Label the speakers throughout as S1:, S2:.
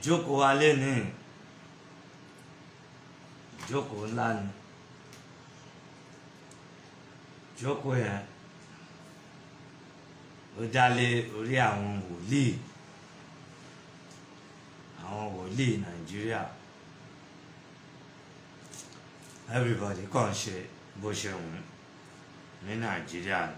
S1: ìjókòó wa lénìí ìjókòó ńlá ni ìjókòó yẹn ó dálé orí àwọn wòlíì àwọn wòlíì nàìjíríà everybody kàn ṣe bó ṣe wù ú ní nàìjíríà ni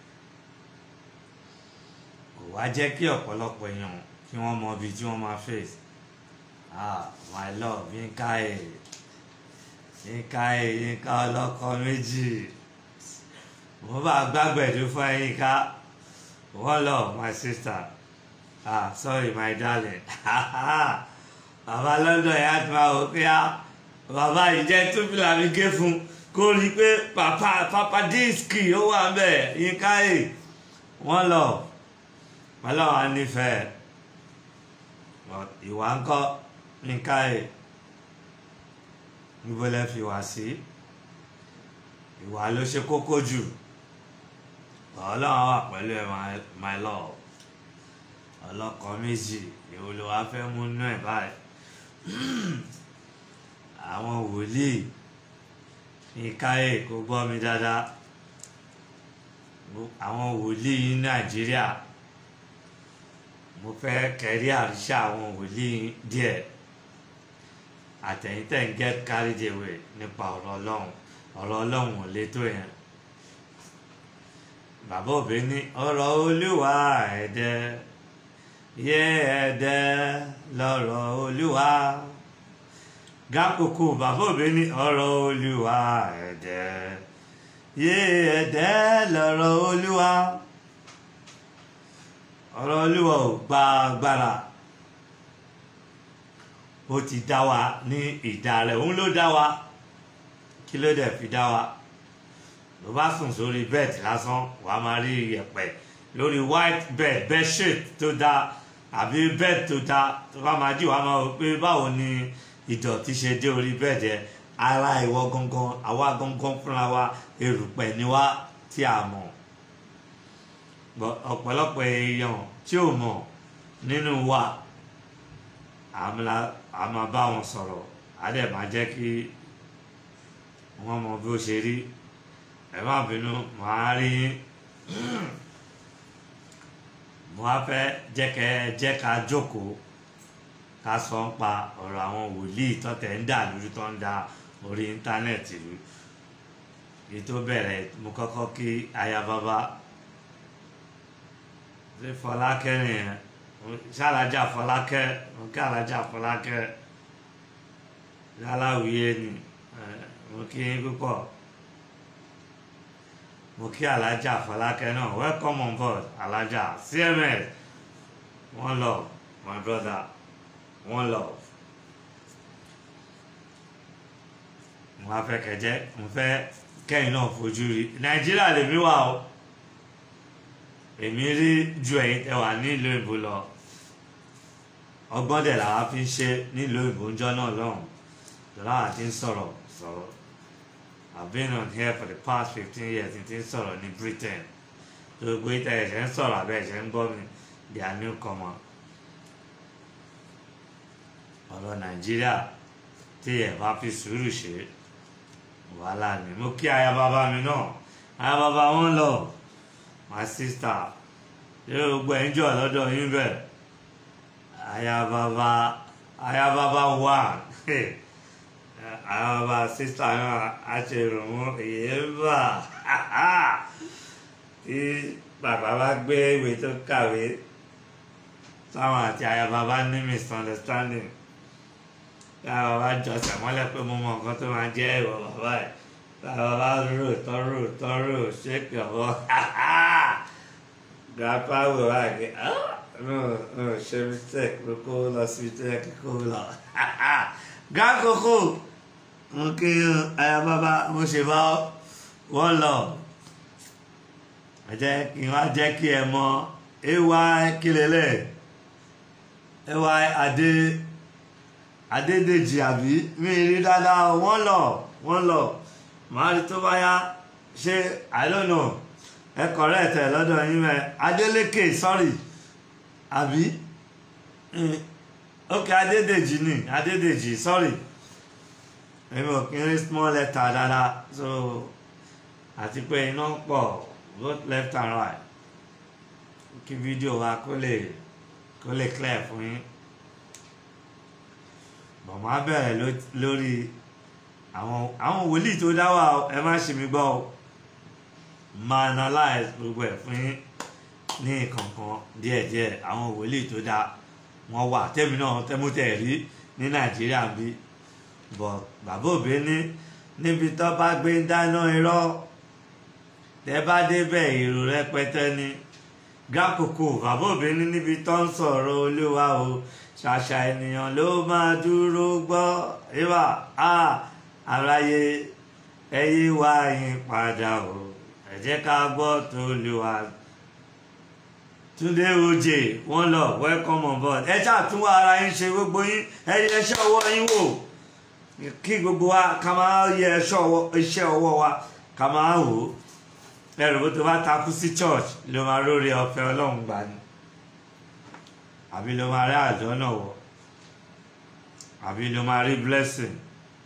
S1: kò wá jẹ́ kí ọ̀pọ̀lọpọ̀ èèyàn kí wọ́n mọ ibi tí wọ́n máa face ah my love yínká ẹ̀ yínká ẹ̀ yínká ọlọ́kọ méjì mo bá gbàgbẹ́dú fún ẹ yínká one love my sister ah sorry my darling bàbá london yà ti máa wò pé ah bàbá yìí jẹ́ tóbi làmì gé fún kó rí i pé papa papa díìskì ó wà ń bẹ̀ yínká ẹ̀ one love ọlọ́run á nífẹ̀ẹ́ ìwà ńkọ́ nǹka ẹ̀ níbo lẹ fi wá sí ìwà ló ṣe kókó jù ọlọ́run wà pẹ̀lú ẹ my love ọlọ́kọ méjì èwo ló wá fẹ́ mú nú ẹ̀ báyìí àwọn wòlíì nǹka ẹ̀ kó gbọ́ mi dáadáa àwọn wòlíì nàìjíríà mo fẹ́ kẹrí àríṣà àwọn wòlíì díẹ̀ àtẹ̀yìntẹ̀ ń get carried away nípa ọ̀rọ̀ ọlọ́run ọ̀rọ̀ ọlọ́run ò lè tó yẹn bàbá òbí ní ọ̀rọ̀ olúwa ẹ̀dẹ́ yé ẹ̀dẹ́ lọ́rọ̀ olúwa gákòókò bàbá òbí ní ọ̀rọ̀ olúwa ẹ̀dẹ́ yé ẹ̀dẹ́ lọ́rọ̀ olúwa ọ̀rọ̀ olúwa ò gba agbára ó ti dá wa ní ìdá rẹ̀ òun ló dá wa kí ló dẹ̀ fi dá wa ló bá sùn sórí bẹ́ẹ̀dì lásán wà á máa rí iyẹ̀pẹ̀ lórí white bed bedsheet tó dá àbí bed tó dá tó bá máa jí wà á máa wò pé báwo ni ìdọ̀tí ṣe dé orí bẹ́ẹ̀dì ẹ ara ìwọ gangan àwa gangan fúnra wa erùpẹ̀ ni wá tí a mọ̀ ọ̀pọ̀lọpọ̀ èèyàn tí ò mọ̀ nínú wa a máa bá wọn sọ̀rọ̀ a dẹ̀ máa jẹ́ kí wọ́n mọ bí ó ṣe rí ẹ má bínú màá rí mo á fẹ́ jẹ́ kẹ́ jẹ́ ká jókòó ká sọ ń pa ọ̀rọ̀ àwọn wòlíì tọ́tẹ̀ ń dà lórí tó ń da orí íńtánẹ́ẹ̀tì rú èyí tó bẹ̀rẹ̀ mo kọ́kọ́ kí aya bàbá ṣe fọlákẹ́ nìyẹn ṣàlájà fọlákẹ́ mo kí alájà fọlákẹ́ aláwìyé ni mo kí yín púpọ̀ mo kí alájà fọlákẹ́ náà welcome on board alájà cms one love my brother one love mo wá fẹ́ kẹjẹ mo fẹ́ kẹ́yìn náà fojú rí nàìjíríà lèmi wà o èmi rí ju ẹ̀yin tẹ́ wà nílùú ìbò lọ ọgbọ́n dẹ̀ làwa fi ń ṣe nílùú ìbò ńjọ́ náà lọ́hùn lọ́la ti ń sọ̀rọ̀ sọ̀rọ̀ I've been on here for the past fifteen years n ti ń sọ̀rọ̀ ní Britain tó gbé tẹ̀ ẹ̀ṣẹ̀ ń sọ̀rọ̀ àbẹ̀ ẹ̀ṣẹ̀ ń gbọ́ mi they are newcomer ọ̀rọ̀ Nàìjíríà tí ẹ̀ bá fi sùúrù ṣe wàhálà ni mo kí aya bàbá mi náà aya bàbá wọn lọ my sister ṣé gbogbo ẹ̀ ń jọ lọ́dọ̀ yín bẹ̀ aya bàbá aya bàbá wà aya bàbá sister náà á ṣe rùmú èyíbà tí bàbá bá gbé ìwé tó kàwé táwọn àti aya bàbá ní misunderstanding táwọn bàbá jọsẹ̀ mọ́lẹ̀ pé mo mọ nǹkan tó máa jẹ́ ìwọ bàbá ẹ̀ táwọn bàbá rò tọ́rò tọ́rò ṣéèkì ọ̀bọ grandpa wò wá gé no no ṣe mistake ló kó lọ síbi tó yẹ kí kó lọ grand koko mo kí aya bàbá mo ṣe bá wọ́n lọ ẹ jẹ́ kí n wá jẹ́ kí ẹ mọ ay kílélẹ̀ ay adé adédèjì àbí mi rí dáadáa wọ́n lọ wọ́n lọ màá rí tó bá yá ṣé i don't know ẹ correct ẹ lọ́dọ̀ yín mẹ́ adélékè sorry àbí ok adédèjì ni adédèjì sorry èmi ò kí ń rí small letter dáadáa so àti pé iná pọ̀ both left and right kí fídíò wa kó lè kó lè clear fún yín bọ̀mọ́ á bẹ̀rẹ̀ ló- lórí àwọn àwọn wòlíì tó dá wà o, ẹ má ṣe mí gbọ́ o máa analyze gbogbo ẹ̀ fún yín ní kankan díẹ̀díẹ̀ àwọn wòlíì tó dá wọn wà tẹ́mi náà tẹ́mútẹ́ rí ní nàìjíríà bí bọ̀ bàbá òbí ní níbi tó bá gbé ń dáná irọ́ tẹ́ bá débẹ̀ èrò rẹpẹtẹ ni gákòókò bàbá òbí ní níbi tó ń sọ̀rọ̀ olúwa o ṣàṣà ènìyàn ló máa dúró gbọ́ ìwà a aráyé ẹyí wá yín padà o ẹ jẹ́ ká gbọ́ tó olúwa túndé ojè wọn lọ welcome on board ẹ ṣàtúnwá ara yín ṣe gbogbo yín ẹ yẹ iṣẹ́ ọwọ́ yín wò kí gbogbo wa ká máa yẹ iṣẹ́ ọwọ́ iṣẹ́ ọwọ́ wa ká máa wò ó ẹrù bó tó bá takú sí church ló máa rórí ọ̀fẹ́ Ọlọ́run gbà ní àbí ló máa rí àjọ náà wọ àbí ló máa rí blessing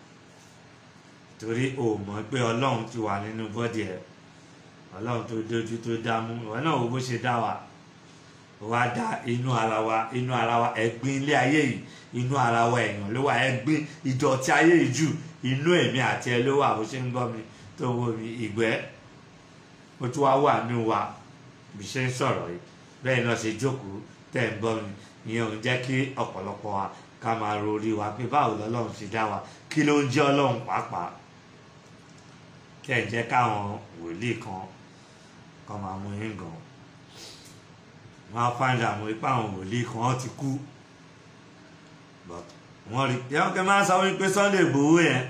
S1: torí o mọ̀ pé Ọlọ́run ti wà nínú bọ́dì ẹ̀ Ọlọ́run tó dójú tó dámú ìwọ náà wo bó ṣe dá wa wá dá inú ara wa inú ara wa ẹ̀gbin ilé ayé yìí inú ara wa èèyàn ló wà ẹ̀gbin ìdọ̀tí ayé yìí jù inú èmi àti ẹ ló wà bó ṣe ń gbọ́ mi tó ń wo mi ìgbẹ́ ó tún wá wà nínú wa bí ṣe ń sọ̀rọ̀ yìí bẹ́ẹ̀ náà ṣe jókòó tẹ̀ ń gbọ́ mi ìyẹn ò ń jẹ́ kí ọ̀pọ̀lọpọ̀ wa ká máa rorí wa pé báwo lọ́lọ́run ṣe dá wa kí ló ń jẹ́ ọlọ́run pàápàá kí ẹ̀ jẹ́ káwọn wòlíì kan kan máa mú yín gan wọn á find out wípé àwọn wòlíì kan wọ́n ti kú but wọ́n rí yẹ́n kí n máa sọ wípé Sunday Igboho yẹn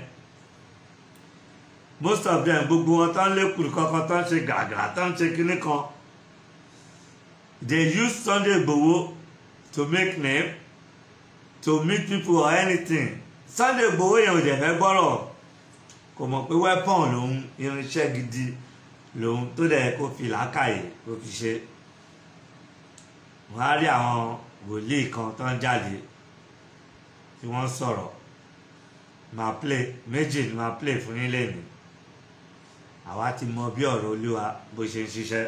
S1: most of them gbogbo wọn tán lékùrú kankan tán ṣe gàgàrà tán ṣe kinní kan they use Sunday Igboho to make name to meet people or anything Sunday Igboho yẹn ò dẹ̀ fẹ́ gbọ́rọ̀ kò mọ̀ pé weapon lòun irinṣẹ́ gidi lòun tó dẹ̀ kó fi làákàyè kó fi ṣe wọ́n á rí àwọn wòlíì kan tó ń jáde tí wọ́n sọ̀rọ̀ máa play méjì ni máa play fún yín lẹ́nu àwa ti mọ bí ọ̀rọ̀ olúwa bó ṣe ń ṣiṣẹ́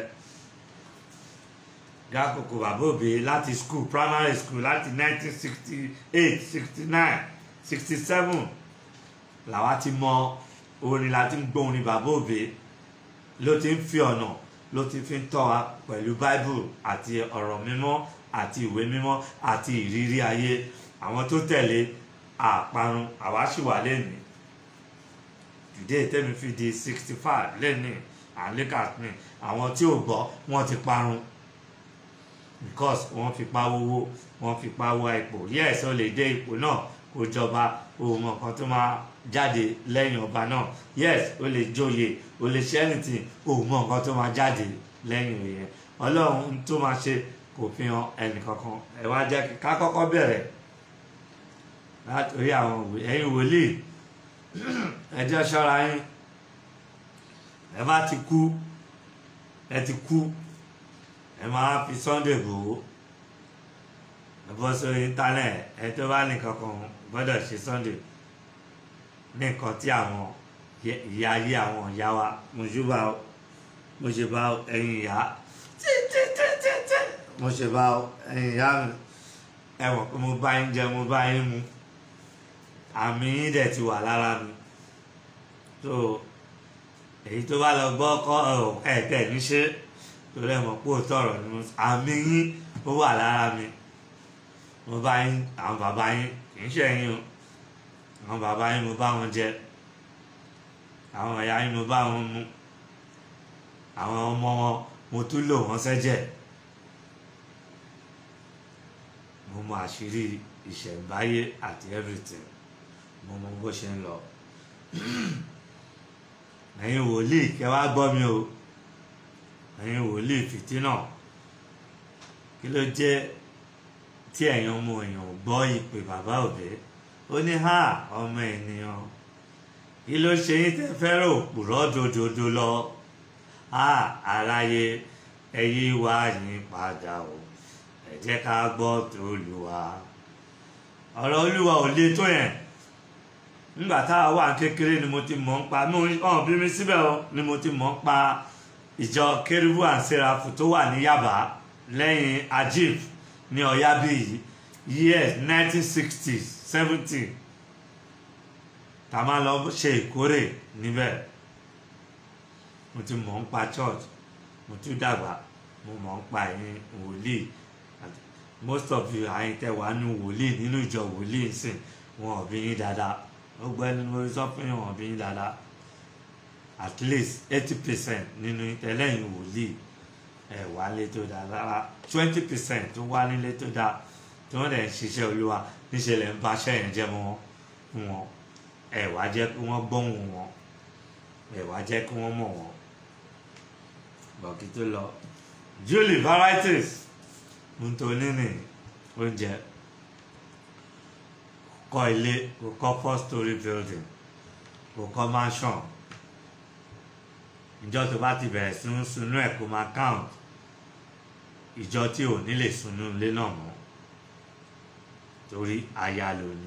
S1: gákòkò bàbá òbí láti school primary school láti 1968 69 67 làwa ti mọ orin láti ń gbọ́ orin bàbá òbí ló ti ń fi ọ̀nà ló ti fi ń tọ́ wa pẹ̀lú bible àti ọ̀rọ̀ mímọ́ àti ìwé mímọ́ àti ìrírí ayé àwọn tó tẹ̀lé àparun àwa sì wà lẹ́nìí today tẹ́mi fi di sixty five lẹ́nìí àlékà mi àwọn tí ò gbọ́ wọ́n ti parun because wọ́n fi pa wówó wọ́n fi pa wá ipò yes ó lè dé ipò náà kó jọba òun mọ̀ kan tó máa jáde lẹ́yìn ọba náà yes ó lè joyè ó lè ṣe anything òun mọ̀ nǹkan tó máa jáde lẹ́yìn òye ọlọ́run tó máa ṣe kò fi hàn ẹnìkankan ẹ wá jẹ́ ká kọ́kọ́ bẹ̀rẹ̀ látòrí àwọn òwe ẹ̀yin wòlíì ẹ jẹ́ ṣọ́ra yín ẹ bá ti kú ẹ ti kú ẹ máa fi Sunday Igboho ẹ bọ́ sórí íńtánẹ̀tì ẹ tó bá nìkan kan gbọ́dọ̀ ṣe Sunday ní nǹkan tí àwọn ìyá ayé àwọn ìyá wa mo ṣe bá mo ṣe bá ẹ̀yin ìyá títítítítí mo ṣe bá ẹ̀yin ìyá mi ẹ mọ̀ pé mo bá yín jẹ mo bá yín mu àmì yín dẹ̀ ti wà lára mi so èyí tó bá lọ gbọ́ kọ́ ẹ̀ẹ́dẹ̀ ní ṣe torí ẹ̀ mọ̀ pé òótọ́ ọ̀rọ̀ ni mo àmì yín ó wà lára mi mo bá yín àwọn bàbá yín kì í ṣe ẹ̀yin o àwọn bàbá yín mo bá wọn jẹ àwọn ìyá yín mo bá wọn mu àwọn ọmọ wọn mo tún lò wọn sẹ́jẹ̀ mo mọ àṣírí ìṣẹ̀ǹbáyé àti everything mo mọ bó ṣe ń lọ ẹ̀yin wòlíì kẹ́ wá gbọ́ mi o ẹ̀yin wòlíì fìtínà kí ló jẹ́ tí ẹ̀yin ọmọ èèyàn gbọ́ ìpè bàbá òbí ó ní ha ọmọ ènìyàn kí ló ṣe yín tẹ́ fẹ́ràn òpùrọ́ dòdòdó lọ ha aráyé ẹyí wá yín padà o ẹ jẹ́ ká gbọ́ t'Olúwa ọ̀rọ̀ olúwa ò le tó yẹn nígbà táwa wà kékeré ni mo ti mọ̀ ń pa mí ọ̀hún bí mi síbẹ̀ o ni mo ti mọ̀ ń pa ìjọ kérúbù and serafu tó wà ní Yaba lẹ́yìn ajib ní ọ̀yábíyì years nineteen sixties seventy tá a máa lọ ṣe ìkórè níbẹ̀ mo ti mọ̀ ń pa church mo tún dàgbà mo mọ̀ ń pa ẹ̀yin wòlíì most of you àyìn tẹ wà nínú wòlíì nínú ìjọ wòlíì sìn wọn ò bí yín dáadáa ó gbọ́ ẹni mo sọ fún yín wọn ò bí yín dáadáa at least eighty percent nínú tẹlẹ́yìn wòlíì ẹ̀ wá lé tó dáa rárá twenty percent tó wá nílé tó dáa tí wọ́n dẹ̀ ń ṣiṣẹ́ olúwa níṣẹ́ lẹ̀ ń bá aṣẹ́ yẹn jẹ́ mọ́ wọn ẹ̀ wá jẹ́ kí wọ́n gbóhùn wọn ẹ̀ wá jẹ́ kí wọ́n mọ̀ wọn bọ̀kí tó lọ julie varieties ntonini oúnjẹ kọ́ ilé kò kọ́ four story building kò kọ́ mansion ìjọ tó bá ti bẹ̀rẹ̀ sí ń sunú ẹ̀ kó máa count ìjọ tí ò ní lè sunú ilé náà mọ́ torí aya ló ní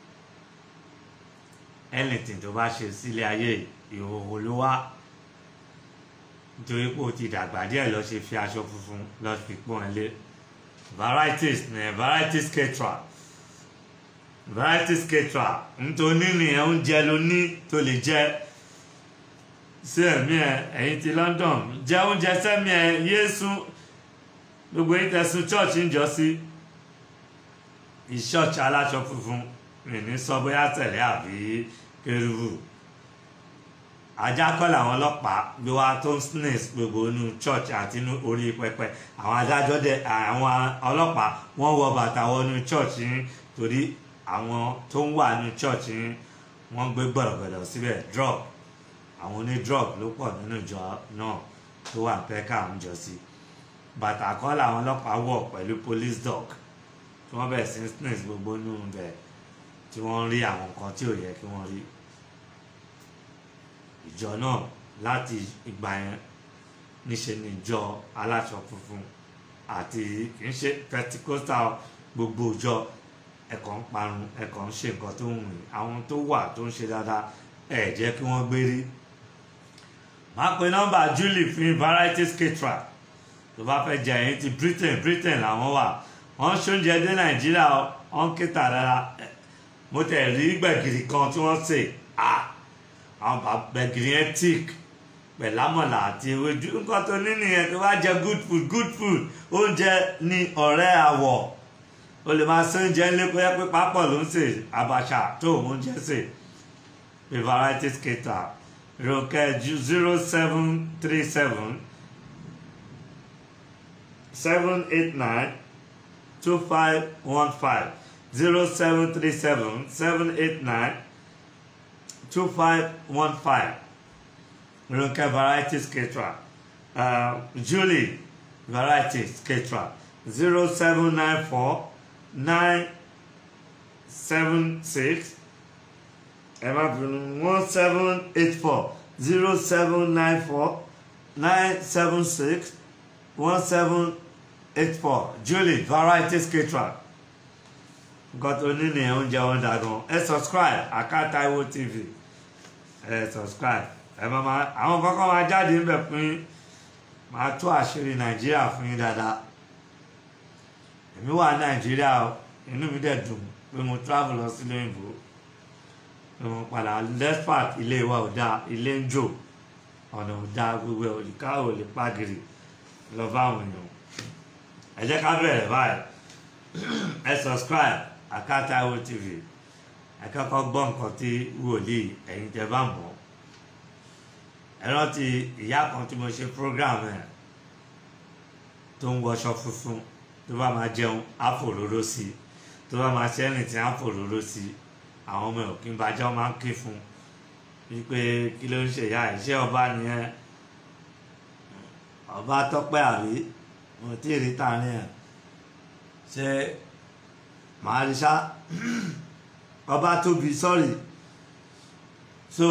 S1: anything tó bá ṣe sílé ayé ìhòòhò ló wá nítorí pé o ti dàgbà díẹ̀ lọ ṣe fi aṣọ funfun lọ fi pọ́n ẹ lé varieties ní varieties caterer varieties caterer nítorí nìyẹn oúnjẹ ló ní tó lè jẹ sí ẹ̀mí ẹ ẹ̀yin ti London jẹ oúnjẹ sẹ́mi ẹ yéésù gbogbo yín tẹ̀sùn church ń jọ sí ìṣọ́ọ̀ṣì aláṣọ funfun mi ní sọ bóyá tẹ̀lé àbí kérúbù ajá kọ́ làwọn ọlọ́pàá gbé wá tó ń sneeze gbogbo inú church àti inú orí pẹpẹ àwọn adájọ́ dẹ àwọn ọlọ́pàá wọ́n wọ bàtà wọnú church yín torí àwọn tó ń wà nínú church yín wọ́n gbé gbọ̀dọ̀gbọ̀dọ̀ síbẹ̀ drug àwọn oní drug ló pọ̀ nínú ìjọ náà tó wà pẹ́ká ń jọ sí bàtà kọ́ làwọn ọlọ́pàá wọ̀ pẹ̀lú police dog tí wọ́n bẹ̀rẹ̀ sí sneeze gbogbo inú bẹ̀ tí wọ́n ń rí àwọn nǹkan tí ò yẹ kí wọ́n rí ìjọ náà láti ìgbà yẹn níṣe ni ìjọ aláṣọ funfun àti kì í ṣe pentecostal gbogbo ìjọ ẹ̀kọ́ ń parun ẹ̀kọ́ ń ṣe nǹkan tó ń wìn àwọn tó wà tó ń ṣe dáadáa ẹ̀ jẹ́ kí wọ́n gbérí. máa pe nọ́mbà julie fún varieties caterer tó bá fẹ́ jẹ ẹ̀yìn ti britain britain làwọn wà wọ́n ṣoúnjẹ dé nàìjíríà wọ́n kéta dára mo tẹ̀ rí gbẹ̀gìrì kan tí wọ́n sè ah àwọn gbẹ̀gìrì yẹn tíìk pẹ̀lámọ̀là àti ewédú nǹkan tó ní nìyẹn tó bá jẹ good food good food oúnjẹ ní ọ̀rẹ́ àwọ̀ o lè máa ṣe oúnjẹ ńlẹ́ pé pé pápọ̀ ló ń sè àbàṣà tó oúnjẹ sè pé varieties cater ìròkẹ́ zero seven three seven seven eight nine two five one five zero seven three seven seven eight nine two five one five Ronke varieties caterer uh, Julie varieties caterer zero seven nine four nine seven six ẹ má bínú one seven eight four zero seven nine four nine seven six one seven eight four Julie varieties caterer nǹkan tó ní nìyẹn oúnjẹ wọn dà gan ẹ subscribe Aka Taiwo TV ẹ subscribe ẹ máa máa àwọn kankan máa jáde níbẹ̀ fún yín máa tú àṣírí nàìjíríà fún yín dáadáa èmi wà nàìjíríà o inú mi dẹ̀ dùn pé mo travel lọ sílé òyìnbó pé mo padà despart ilé wa ò dáa ilé ń jò ọ̀nà ò dáa gbogbo ẹ̀ òyìnká ò lè pàgìrì lọ bá àwọn èèyàn ẹ jẹ́ ká bẹ̀rẹ̀ báyìí ẹ subscribe Aka Taiwo TV ẹ kọ́kọ́ gbọ́ nǹkan tí wòlíì ẹ̀yin tẹ́ bá mọ̀ ẹ rántí ìyá kan tí mo ṣe program ẹ̀ tó ń wọṣọ funfun tó bá máa jẹun àfòróró sí tó bá máa ṣẹ́rìn tí àfòróró sí àwọn ọmọ òkè ń bàjẹ́ máa ń ké fún wípé kí ló ń ṣe ìyá ẹ̀ ṣé ọba nìyẹn ọba tọ́pẹ́ àrí mo tí ì rí tààrin ẹ̀ ṣé màá rí ṣá ọba tóbi sọ́ọ̀rì so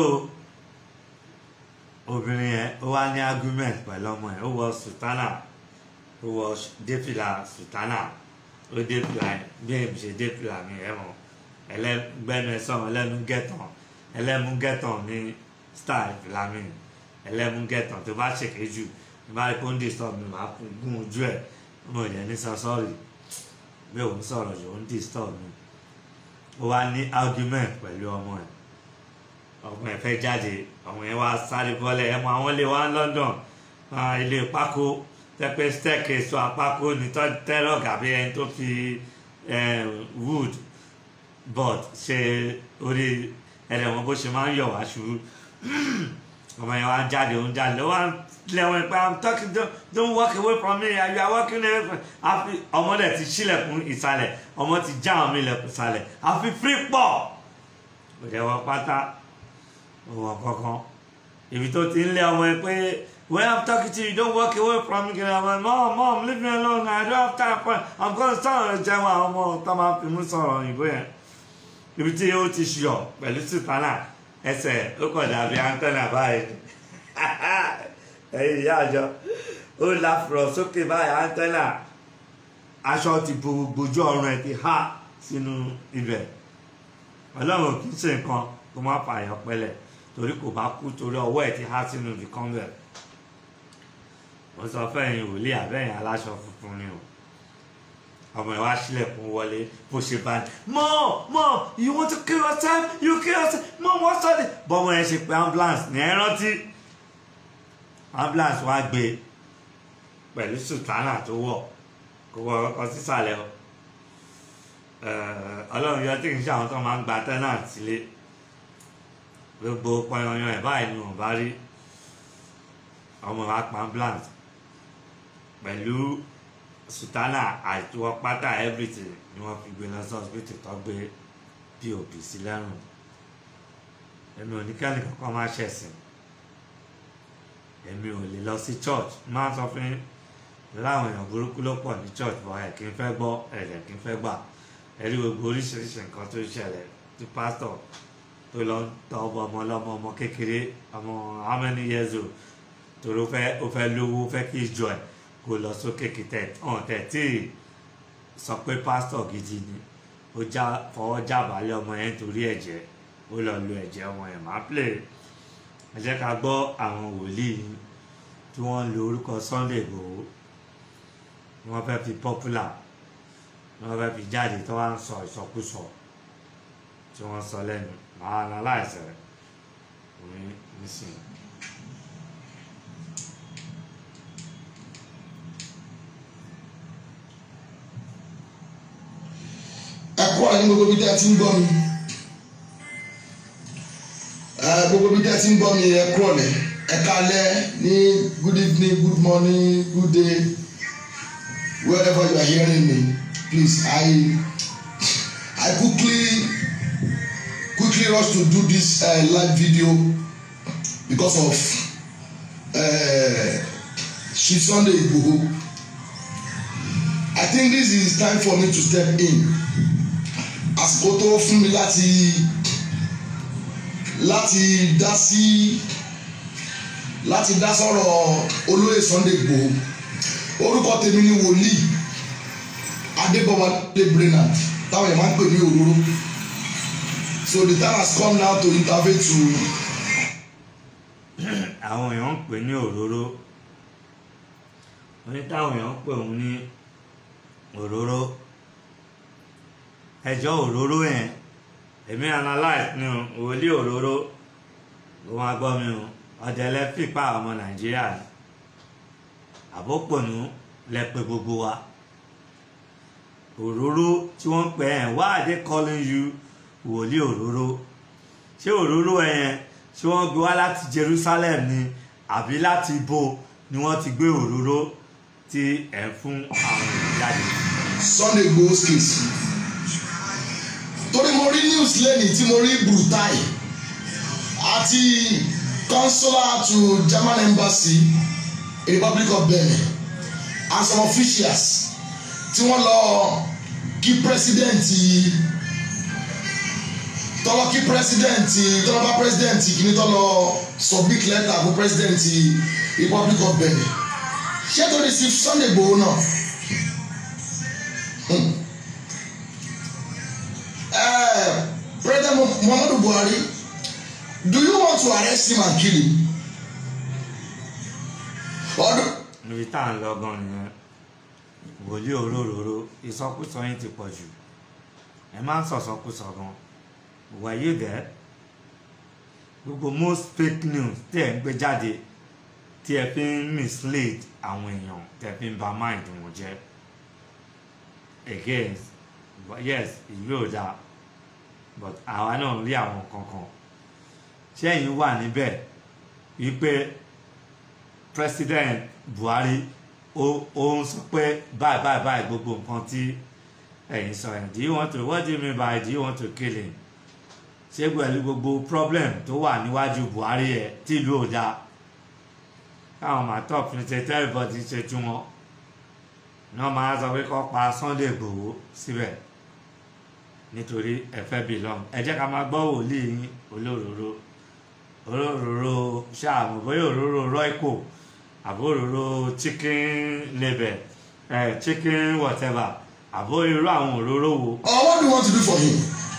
S1: obìnrin yẹn ó wá ní argument pẹ̀lú ọmọ ẹ̀ ó wọ sùtánà ó wọ défìlà sùtánà ó ó dé fìlà bí èmi ṣe dé fìlà mi ẹ mọ̀ ẹlẹ́gbẹ́nu ẹ sọ̀rọ̀ ẹlẹ́nu gẹ̀tàn ẹlẹ́mu gẹ̀tàn ní style fìlà mi ẹlẹ́mu gẹ̀tàn tó bá ṣèké jù tó bá rí kó ń disturb mi máa gún ojú ẹ̀ mo yẹ ní sọ sọ́ọ̀rì bí òun sọ̀rọ̀ yìí ó ń disturb mi ó wá ní argument pẹ̀lú ọmọ ẹ̀ ọmọ ẹ̀ fẹ́ jáde ọmọ ẹ̀ wá sáré bọ́lẹ̀ ẹ̀ mọ àwọn ilé wa ní London ah, ilé pákó tẹ́pẹ́ staircase apákó ní tẹ́lọ̀ gàbí ẹni tó fi eh, wood board ṣe orí ẹ̀rẹ̀ wọn bó ṣe máa ń yọ̀ wá ṣubú ọmọ yẹn wá ń jáde ó ń jáde ó wá ń lẹ́wọ̀n pé i'm talking don't, don't walk away from me you are walking away from àfi ọmọ dẹ̀ ti ṣílẹ̀kùn ìsàlẹ̀ ọmọ ti já àwọn ilẹ̀kùn ìsàlẹ̀ àfi free pọ̀ kò jẹ́ wọ́n pátá òwò kankan ibi tó ti ń lé ọmọ yẹn pé when i'm talking to you don't walk away from me kìnìún ọmọ mom mom leave me alone i don't have time for i'm gonna start jẹun àwọn ọmọ tó máa fi mú sọ̀rọ̀ òyìnbó yẹn ibi tí ó ti ṣùyọ̀ pẹ̀lú sùtánà ẹsẹ̀ ó kọ̀ dàbí antenna báyìí ẹ̀yin ìyá àjọ ó láfùrọ̀ sókè báyìí antenna aṣọ ti bo gbójú ọrùn ẹ̀ ti há sínú ibẹ̀ ọlọ́run kì í ṣe nǹkan kó má fààyàn pẹ́lẹ̀ torí kò bá kú torí ọwọ́ ẹ̀ ti há sínú ibìkan bẹ̀ mo sọ fẹ́yìn wòlíì àbẹ́yìn aláṣọ funfun ni o ọmọ ẹ wá sílẹ̀kùn wọlé bó ṣe bá ní mom mom you want to kill yourself you kill yourself mom what's that bọ́mọ ẹ ṣe pé ambulance ní ẹ rántí ambulance wá gbé pẹ̀lú sùtánà tó wọ̀ kó wọ ọkọ sísàlẹ̀ o ọlọ́run yọ tí kì í ṣe àwọn tó máa ń gba tenant sílé gbogbo pọnyanyan ẹ̀ báyìí ni wọ́n bá rí ọmọ wa pa ambulance pẹ̀lú sùtánà àìtó pátá everything ni wọ́n fi gbé lọ sí hospital tó gbé pop sí lẹ́rùn èmi ò ní kẹ́ni kankan máa ṣẹ̀sìn èmi ò lè lọ sí church máa sọ fún yín láwọn èèyàn burúkú ló pọ̀ ní church bọ́ ẹ̀ kí n fẹ́ gbọ́ ẹ̀rẹ̀ kí n fẹ́ gbà ẹ̀rí gbogbo oríṣiríṣi nǹkan tó ṣẹlẹ̀ tí pásítọ̀ tó lọ ń tọ́ ọmọ ọmọ ọlọ́mọ ọmọ kékeré ọmọ how many years old torí ó fẹ́ ó fẹ́ lówó ó fẹ́ kí ìjọ ẹ̀ kó lọ sókè kìtẹ̀ ọ̀n tẹ̀ tí sọ pé pásítọ̀ gidi ni ó já fọwọ́ jábàálẹ̀ ọmọ yẹn torí ẹ̀jẹ̀ ó lọ lo ẹ̀jẹ̀ ọmọ yẹn máa play ẹ jẹ́ ká gbọ́ àwọn wòlíì tí wọ́n ń lo orúkọ Sunday Igboho ni wọ́n fẹ́ fi popular ni wọ́n fẹ́ fi jáde tó wá ń sọ ìsọkúsọ tí wọ́n sọ lẹ́nu màá analyze rẹ̀ ní nísìnyí.
S2: ẹ kú ọ̀rẹ́ ní gbogbo bí tẹ́ ẹ ti ń gbọ́ mi ẹ gbogbo bí tẹ́ ẹ ti ń gbọ́ mi ẹ kú ọ̀rẹ́ ẹ kálẹ́ ní good evening good morning good day wherever you are hearing me please I I quickly quickly rush to do this uh, live video because of uh, Chief Sunday Igboho I think this is time for me to step in àsìkò tó fún mi láti láti dá sí láti dá sọ̀rọ̀ olóyè Sunday Igboho orúkọ tèmi ni wòlíì Adébọ̀wálé Brainerd táwọn èèyàn máa ń pè ní òróró so the time has come now to intervene to
S1: àwọn èèyàn ń pè ní òróró wọ́n ní táwọn èèyàn ń pè òun ní òróró ẹjọ́ òróró yẹn èmi analyse ni o wòlíì òróró ló máa gbọ́ mi o ọ̀dẹ̀lẹ̀ fipá ọmọ nàìjíríà ni àbópònú lẹ pè gbogbo wa òróró tí wọ́n ń pè ẹ̀ why are they calling you wòlíì òróró ṣé òróró ẹ̀ yẹn ṣé wọ́n gbé wá láti Jerusalem ni àbí láti ibo ni wọ́n ti gbé òróró tí ẹ̀ ń fún àwọn èèyàn jáde.
S2: Sunday Igboho's case torí mo rí news lẹ́nìí tí mo rí Brutai àti consular to German embassy in Republic of Benin and some officials tí wọ́n lọ kí president tọ́lọ́ kí president tọ́lọ́ bá president kìíní tọ́lọ́ submit letter fún president Republic of Benin ṣé tó ní sí Sunday Igboho náà Muhammadu Buhari do you want to arrest him and kill him ọdún
S1: níbi tá à ń lọ gan nìyẹn wòlíì òróróró ìsọkúsọ yín ti pọ̀ jù ẹ máa ń sọ̀sọ́kúsọ gan wàyí dẹ́ gbogbo most fake news tí ẹ ń gbé jáde tí ẹ fi ń mislead àwọn èèyàn tí ẹ fi ń ba mind wọn jẹ́ again but yes ìlú ò dáa but àwa náà rí àwọn kankan ṣé ẹ̀yin wà níbẹ̀ wípé president buhari ó ó ń sọ pé báyìí báyìí báyìí gbogbo nǹkan tí ẹ̀yin sọ yẹn do you want to what do you mean by do you want to kill him ṣé pẹ̀lú gbogbo problem tó wà níwájú buhari ẹ̀ tí ìlú ò dáa káwọn máa tọ́ fi ṣe tẹ́lifọ̀tì ṣe tú wọn náà máa sọ pé kó pa sunday igbòho síbẹ̀ nítorí ẹ fẹ́ belong ẹ jẹ́ ká máa gbọ́ wòlíì yín olóróró olóróró ṣáàmù bóyá òróró royco àbó òróró chicken label eh, chicken whatever àbó irú àwọn òróró wo
S2: or what do you want to do for him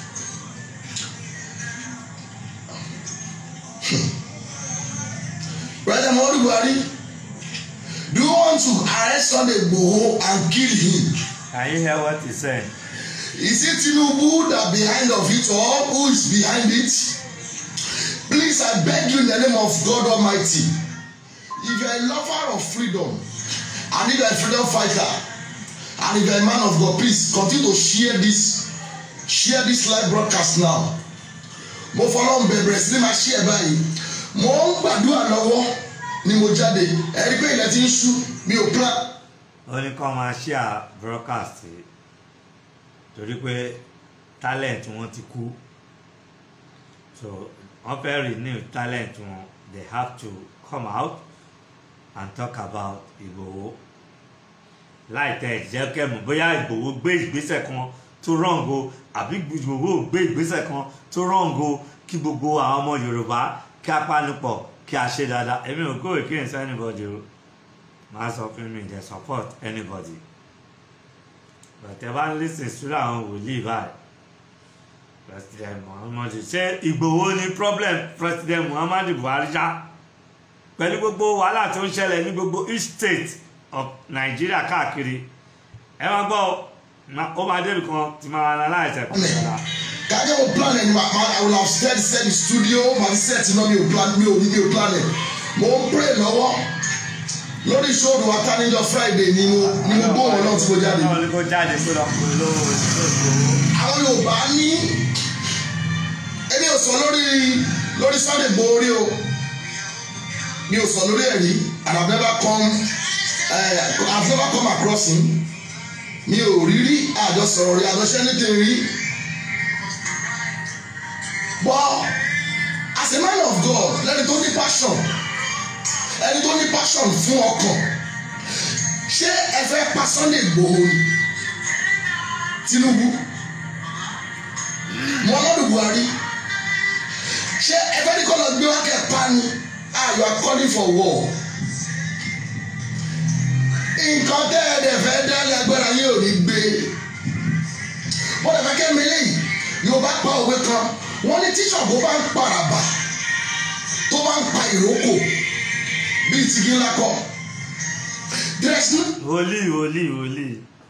S2: President Muhammadu Buhari do you want to arrest Sunday Igboho and kill him
S1: can you hear what he said
S2: is it Tinubu that behind of it all who is behind it please I beg you in the name of God Almighty if you are a lover of freedom and if you are a freedom fighter and if you are a man of God please continue to share this share this live broadcast now mo fọlọ́n bẹ̀rẹ̀ sí ni máa share báyìí mo ń gbàdúrà lọ́wọ́ ni mo jáde ẹ̀rí pé ilẹ̀ ti ń ṣú mi ò plan
S1: ó ní kó máa share broadcast torí pé talent wọn ti kú so wọn fẹ́ renew talent wọn they have to come out and talk about Ìgbòho láì tẹ ìjẹ́ kẹ́mu bóyá Ìgbòho gbé ìgbésẹ̀ kan tó rọ̀ǹgo àbí Ìgbòho gbé ìgbésẹ̀ kan tó rọ̀ǹgo kí gbogbo àwọn ọmọ Yorùbá kí a panupọ̀ kí a ṣe dáadáa èmi ò kó against anybody o máa sọ fún mi dey support anybody bàtẹ bá ń lísìn sílẹ̀ àwọn wòlíì báyìí president muhammadu ṣé ìgbòho ní problem president muhammadu buhari ṣá pẹ̀lú gbogbo wàhálà tó ń ṣẹlẹ̀ ní gbogbo each state of nigeria káàkiri ẹ máa gbọ́ ó máa débi kan tí máa analyse ẹ̀ pẹ̀lú ọ̀la
S2: kájọ́ mo plan ẹ̀ ni ma I will have said set the studio ma ti set iná mi ò plan mi ò ní mi ò plan ẹ̀ mo ń pray lọ́wọ́ lórí ìṣòro wa tánijọ́ friday ni mo ni mo gbóhùn náà tí mo jáde
S1: náà ní kó jáde kó lọ pè lówó ìṣòro
S2: àwọn yorùbá ní èmi ò sọ lórí lórí sunday gbòórí o mi ò sọ lórí ẹ̀rí and i never come uh, i have never come across him mi ò rí rí àjọsọ̀rọ̀ rí àjọṣẹ́ nítorí rí but as a man of god lẹ́ni tó ní passion ẹni tó ní passion fún ọkàn ṣé ẹ fẹ́ pa sunday gbòó ni tinubu muhammadu buhari ṣé ẹ fẹ́ ní kọ́ lọ gbé wákẹ́ pa ni ah you are calling for war nǹkan tẹ́ ẹ dẹ̀ fẹ́ dálé agbára yín ò ní gbé wọ́n dẹ̀ fẹ́ kẹ́ mi léyìí yóò bá pa òwe kan wọ́n ní tíṣọ̀bù bá ń paraba tó bá ń pa ìrókò bíi tìgí ńlá kọ dírẹ́sì
S1: wòlíì wòlíì wòlíì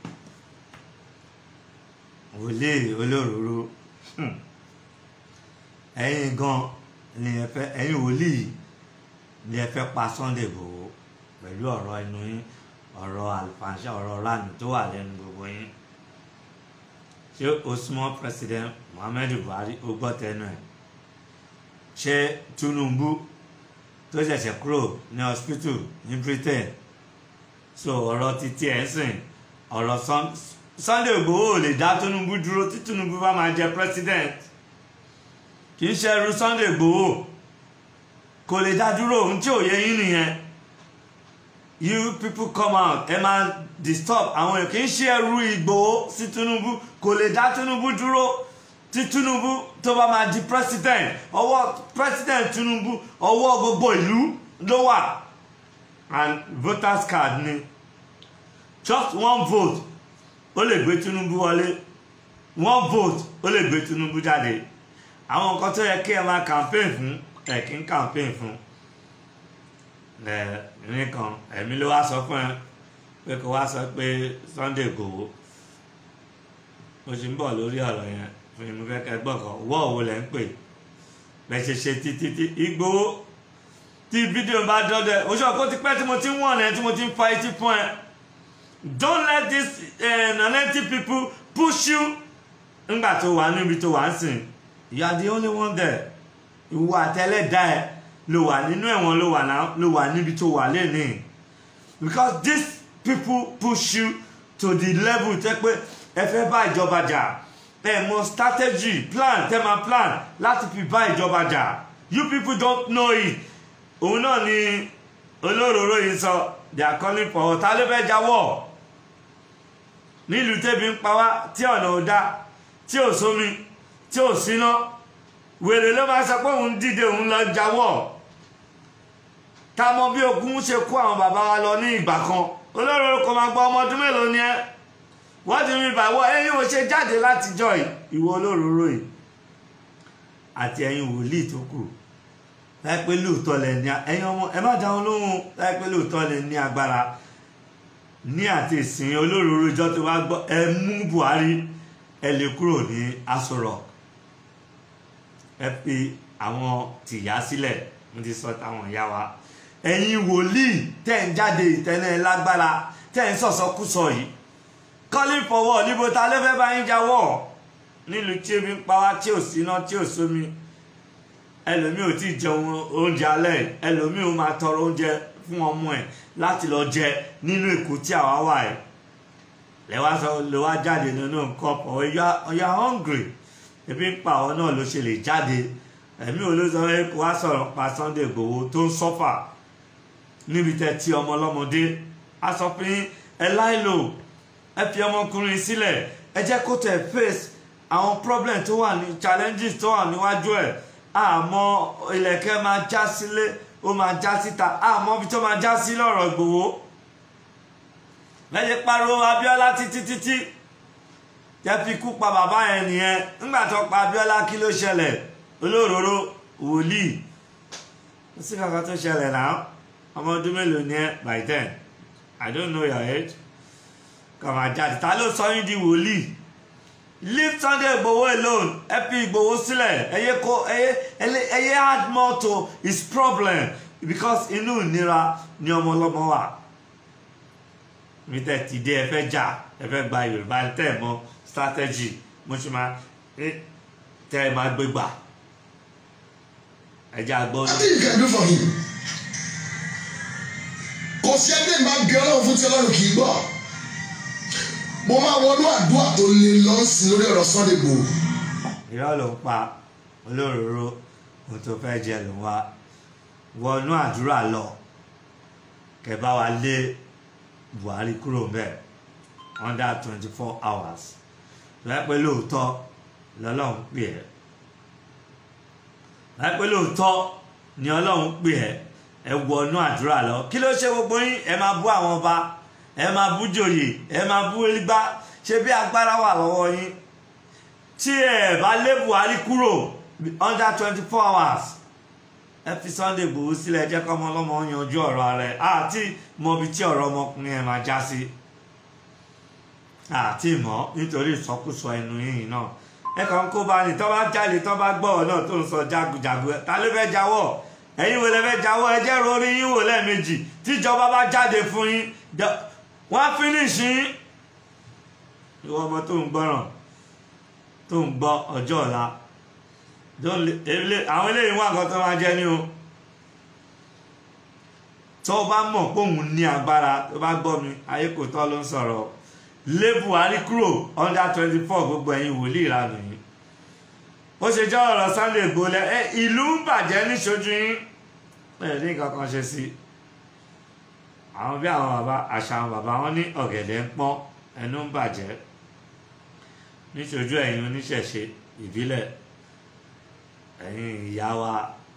S1: wòlíì olóróró Hmm. ẹ̀yin gan ni ẹ fẹ́ ẹ̀yin wòlíì ni ẹ fẹ́ pa Sunday Igboho pẹ̀lú ọ̀rọ̀ inú yín ọ̀rọ̀ àlùfànṣẹ ọ̀rọ̀ ránù tó wà lẹ́nu gbogbo yín ṣé osmọ president Muhammadu Buhari ó gbọ́ tẹnu ẹ̀ ṣé Tinubu tó ṣẹ̀ṣẹ̀ kúrò ní hospital ní Britain so ọ̀rọ̀ títí ẹ̀ ń sìn ọ̀rọ̀ Sun- Sunday Igboho ò lè dá Tinubu dúró tí Tinubu bá máa jẹ president kì í ṣe ẹrú Sunday Igboho kò lè dá dúró ohun tí ò yẹ yín nìyẹn you people come out ẹ máa disturb àwọn èèyàn kì í ṣe ẹrú Igboho sí Tinubu kò lè dá Tinubu dúró tí Tinubu tó bá máa di president ọwọ́ president Tinubu ọwọ́ gbogbo ìlú ló wà and voters card ni just one vote ó lè gbé Tinubu wọlé one vote ó lè gbé Tinubu jáde àwọn nǹkan tó yẹ kí ẹ máa campaign fún ẹ kí ń campaign fún ẹ nìkan ẹ̀mí ló wá sọ fún ẹ pé kó wá sọ pé Sunday Igboho mo ti ń bọ̀ lórí ọ̀rọ̀ yẹn fún mi fẹ́ kẹ́ gbọ́ kan wọ́ òwò lẹ́ ń pè bẹ́ẹ̀ ṣe ṣe títí tí Igboho tí fídíò bá dọ́dọ̀ oṣù ọkọ ti pẹ́ tí mo ti ń wọ̀n ẹ tí mo ti ń fa etí fún ẹ don't let these uh, naneti people push you ńgbà tó wà níbi tó wà ń sìn you are the only one there ìwọ àtẹlẹ́dá ẹ ló wà nínú ẹ̀wọ̀n ló wà náà ló wà níbi tó wà lẹ́nìí because these people push you to the level tẹ́ pé ẹ fẹ́ bá ìjọba jà ẹ mọ strategy plan tẹ́ máa plan láti fi bá ìjọba jà you people don't know it òun náà ni olóróró yìí sọ they are calling for ọ̀tá ló fẹ́ jáwọ́ nílùú tẹ́bi ń pa wá tí ọ̀nà ò dá tí ò sómi tí ò síná wèrè ló máa sọ pé òun dìde òun lọ jáwọ́ ká mọ bí ogun ṣe kó àwọn bàbá wa lọ ní ìgbà kan olóróró kò máa gba ọmọ ọdún mélòó ni ẹ wọ́n ti rí ìbàwọ́ ẹ̀yin ò ṣe jáde látijọ́ ìwọ olóróró yìí àti ẹ̀yin wòlíì tó kù láì pé lóòótọ́ lẹ ní ẹ̀yin ọmọ ẹ má dáhùn lóhùn láì pé lóòótọ́ lẹ ní agbára ní àti ìsìn olóróró ìjọ tó wá gbọ́ ẹ mú Buhari ẹ lè kúrò ní Aso Rock ẹ fi àwọn tìyá sílẹ̀ mo ti sọ táwọn ìyá wa ẹ̀yin wòlíì tẹ̀ ń jáde ìtẹ́nẹ́ lágbára tẹ̀ ń sọ̀sọ́kúsọ yìí calling for war níbo ta ló fẹ́ bá yín jáwọ́ nílùú tí ebi ń pa wá tí ò síná tí ò sómi ẹlòmíì ò tí ì jẹun oúnjẹ alẹ́ ẹlòmíì ò máa tọrọ oúnjẹ fún ọmọ ẹ̀ láti lọ jẹ nínú èkó tí àwa wà ẹ̀ lẹ́wà sọ ló wá jáde nínú nǹkan pọ̀ ọ̀yà hungry ebi ń pa àwọn náà ló ṣe lè jáde ẹ̀mí ò ló sọ pé kó wá sọ̀rọ̀ pa Sunday Igboho tó ń sọ́fà níbi tẹ́ tí ọmọ ọlọ́mọdé a sọ pé ẹ láìlò ẹ fi ọmọkùnrin sílẹ̀ ẹ jẹ́ kó tẹ̀ face àwọn problem tó wà ní challenges tó wà níwájú ẹ̀ àmọ́ ìlẹ̀kẹ̀ máa já sílé ó máa já síta àmọ́ ibi tó máa já sí lọ́rọ̀ Ìgbòho lẹ́yìn pariwo Abíọ́lá títí títí jẹ́ fi kú pa bàbá yẹn nìyẹn nígbà tó pa Abíọ́lá kí ló ṣẹlẹ̀ olóróró wòlíì ó sì kankan tó ṣẹlẹ̀ náà ọmọ ọdún mélòó ni ẹ by then I don't know your age kàn máa jáde ta ló sọ yín di wòlíì leave Sunday Igboho alone ẹ fi Igboho sílẹ̀ ẹ yé kó ẹ yé ẹ yé add more to his problem because inú ìnira ni ọmọ ọlọ́mọ wà mi tẹ ti dé ẹ fẹ́ jà ẹ fẹ́ gba Yorùbá tẹ ẹ mọ̀ strategy mo ṣe máa tẹ ẹ máa gbé gbà ẹ jẹ́ àgbọ̀.
S2: Nothing you can do for him. kò sí ẹgbẹ́ ìgbà bí ọlọ́run fún ti ọlọ́run kì í gbọ́ mo máa wọnú àdúrà tó lè lọ sí lórí ọ̀rọ̀ Sunday Igboho.
S1: irọ́ ló ń pa olóróró ohun tó fẹ́ jẹ ló ń wá wọnú àdúrà lọ kẹ́ bá wa lé Buhari kúrò mbẹ̀ under twenty four hours láìpẹ́ lóòótọ́ lọ́lọ́run pè ẹ́ láìpẹ́ lóòótọ́ ni ọlọ́run pè ẹ́ ẹ wọnú àdúrà lọ kí ló ṣe gbogbo yín ẹ máa bú àwọn ọba ẹ máa bú jòyè ẹ máa bú igbá ṣe bí agbára wà lọ́wọ́ yín tí ẹ bá lé Buhari kúrò under twenty four hours ẹ fi Sunday Igboho sílẹ̀ jẹ́ kọ́mọ ọlọ́mọ yanjú ọ̀rọ̀ rẹ̀ àti mọbi tí ọ̀rọ̀ ọmọkùnrin ẹ̀ máa já sí àti mọ́ nítorí ìsọkúsọ ẹnu yìí náà ẹ kàn ń kó bá ní tọ́ bá jáde tọ́ bá gbọ́ ọ náà tó ń sọ jagunjagun ẹ ta ló fẹ́ jáwọ́ ẹ̀yin wo lẹ fẹ́ jáwọ́ ẹ jẹ́ rorí yín wò lẹ́ẹ̀mejì tíjọba bá jáde fún yín wọ́n á fínísì yín ìwọ ọmọ tó ń gbọ́ràn tó ń gbọ́ ọjọ́ ọ̀la àwọn eléyìí wà nǹkan tó máa jẹ ní o tó bá mọ̀ pé òun ní agbára tó bá gbọ́ mi ayé kò tọ́ ló ń sọ̀rọ̀ lé Buhari kúrò under twenty four gbogbo ẹ̀yin wòlíì ìranù yìí ó ṣe jẹ́ ọ̀rọ̀ Sunday Igboho lẹ ẹ ìlú ń bàjẹ́ níṣojú yín ẹ ní nǹkan kan ṣe sí àwọn bí àwọn bàbá àṣà àwọn bàbá wọn ní ọ̀gẹ̀dẹ̀ ń pọ́n ẹnu ń bàjẹ́ níṣojú ẹ̀yin oníṣẹ̀ṣe ìbílẹ̀ ẹ̀yin ìyá wa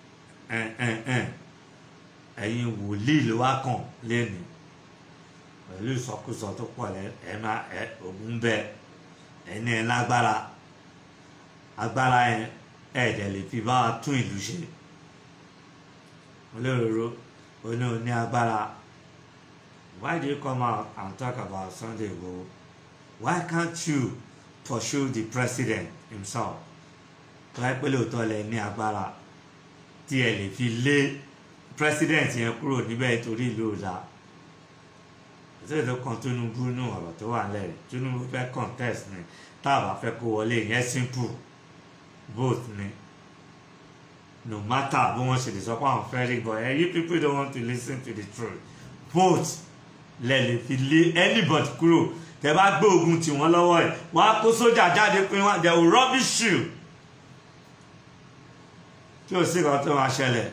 S1: ẹ̀yin wòlíì ló wá kàn lẹ́nu pẹ̀lú ìsọkúsọ tó pọ̀ lẹ́ ẹ má ẹ ògùn bẹ ẹni ẹ lágbára agbára yẹn ẹ̀ẹ́dẹ̀ lè fi bá wa tún ìlú ṣe olóróró oní oní agbára why do you come out and talk about Sunday Igboho why can't you pursue the president himself tó wáyé pé lóòótọ́ lẹ ní agbára tí ẹ lè fi lé president yẹn kúrò níbẹ̀ torí ìlú ọ̀dà ìṣèlú tó kan Tinubu nù ọ̀rọ̀ tó wà nílẹ̀ Tinubu fẹ́ contest ni tá a bá fẹ́ kó wọlé yẹn simple vote ni no matter bí wọ́n ṣe lè sọ pé àwọn fẹ́ rí but eh, you people don't want to listen to the truth vote lẹ lè fi lé anybody kúrò tẹ bá gbé ogun tì wọ́n lọ́wọ́ ẹ̀ wọ́n á kó sójà jáde pé wọ́n they will rubbish you tí ò sí kan tó máa ṣẹlẹ̀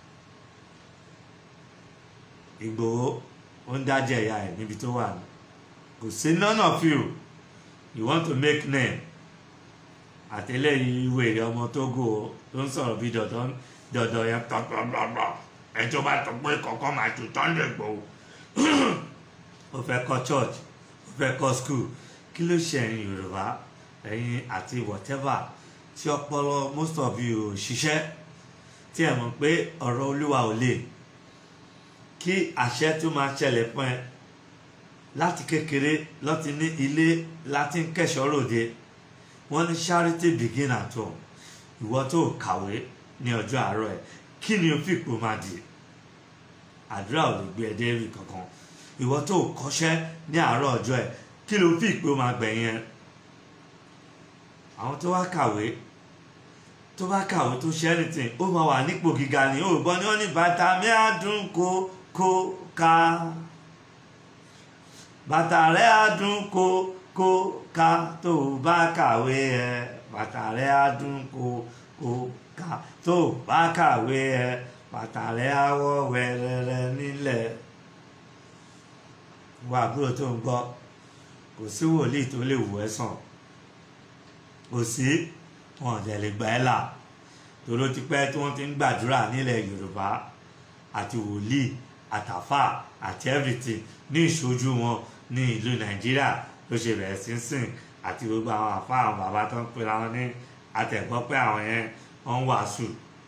S1: Ìgbòho ó ń dájẹ́ ìyá ẹ̀ níbi tó wà ní kò sí none of you you want to make name àtẹlẹyìn ìwé èrè ọmọ Tógò tó ń sọ̀rọ̀ bí dọ̀dọ̀ dọ̀dọ̀ yẹn tọ́tọ́tọ́tọ́ ẹjọ́ bá tó pé kọ̀ọ̀kan máa tù Sunday Igboho ó fẹ́ kọ́ church ó fẹ́ kọ́ school kí ló ṣe ẹ̀yin Yorùbá ẹ̀yin àti whatever tí ọpọlọ most of you ò ṣiṣẹ́ tí ẹ mọ̀ pé ọ̀rọ̀ Olúwa ò lè kí àṣẹ tó máa ṣẹlẹ̀ fún ẹ láti kékeré lọ́ti ní ilé láti ń kẹ́ṣọ́ ròde wọ́n ní charity begin at home ìwọ tó kàwé ní ọjọ́ àárọ̀ ẹ̀ kí ni o fi ipò máa di àdúrà ò lè gbé ẹ débi kankan ìwọ tó kọ́ṣẹ́ ní àárọ̀ ọjọ́ ẹ̀ kí ló fi ipò máa gbẹ̀yìn ẹ àwọn tó wá kàwé tó bá kàwé tó ṣe anything ó máa wà nípò gíga ni ó gbọ́ ni wọ́n ní bàtà mi á dùn kó kó ká bàtà rẹ̀ á dùn kó kó ká tó o bá kàwé ẹ bàtà rẹ̀ á dùn kó kó ká tó o bá kàwé ẹ bàtà rẹ̀ á wọ́ wẹ́rẹ́rẹ́ nílẹ̀ wọ àbúrò tó ń gbọ́ kò sí wòlíì tó lè wò ẹ́ sàn kò sí wọn ò dẹ̀ lè gbà ẹ́ là tòró ti pẹ́ tí wọ́n ti ń gbàdúrà nílẹ̀ Yorùbá àti wòlíì àtàfà àti everything ní ìṣojú wọn ní ìlú Nàìjíríà ló ṣe bẹ̀rẹ̀ sí sìn àti gbogbo àwọn àfa àwọn bàbá tó ń pera wọn ní àtẹ̀gbọ́ pé àwọn yẹn wọ́n ń wàásù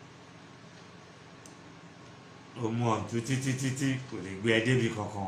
S1: ó mú ọ̀dún títí títí kò lè gbé ẹ débi kankan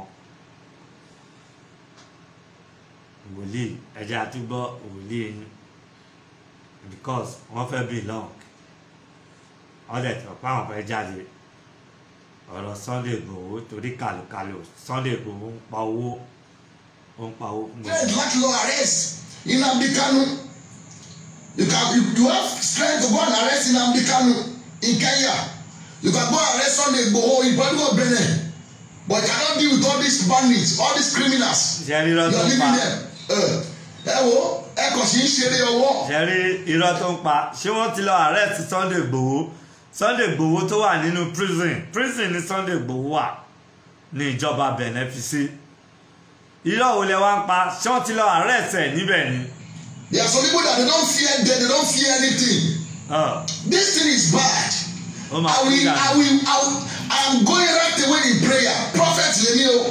S1: wòlíì ẹjẹ àtúgbọ́ wòlíì yín because wọ́n fẹ́ belong wọ́n dẹ̀ tọ́ pé àwọn fẹ́ jáde ọ̀rọ̀ Sunday Igboho torí kàlùkàlù Sunday Igboho ń pa owó ó ń pa owó fún mi.
S2: Strength láti lọ arrest Nnamdi Kanu. You can you, you have strength to go and arrest Nnamdi Kanu in Kenya. You can go and arrest Sunday Igboho in Republic Benin. But you cannot deal with all these bandits, all these criminals.
S1: ṣe rí irọ́
S2: You
S1: tó
S2: are
S1: ń pa
S2: leaving them. Ẹ ẹ wo ẹ kàn sí ń ṣeré ọwọ́.
S1: ṣe rí irọ́ tó ń pa ṣé wọ́n ti lọ arrest Sunday Igboho Sunday Igboho tó wà nínú prison prison ni Sunday Igboho wà ní ìjọba Benin fi sí irọ́ wo lẹ wá ń pa ṣé wọ́n ti lọ arrest ẹ̀ níbẹ̀ ni.
S2: There are some people that they don't fear death, they don't fear anything.
S1: Ọ̀,
S2: This thing is bad.
S1: ó máa
S2: I
S1: kú
S2: will,
S1: dànù.
S2: I will, I will, I am going right away in prayer. Prophet lèmi o.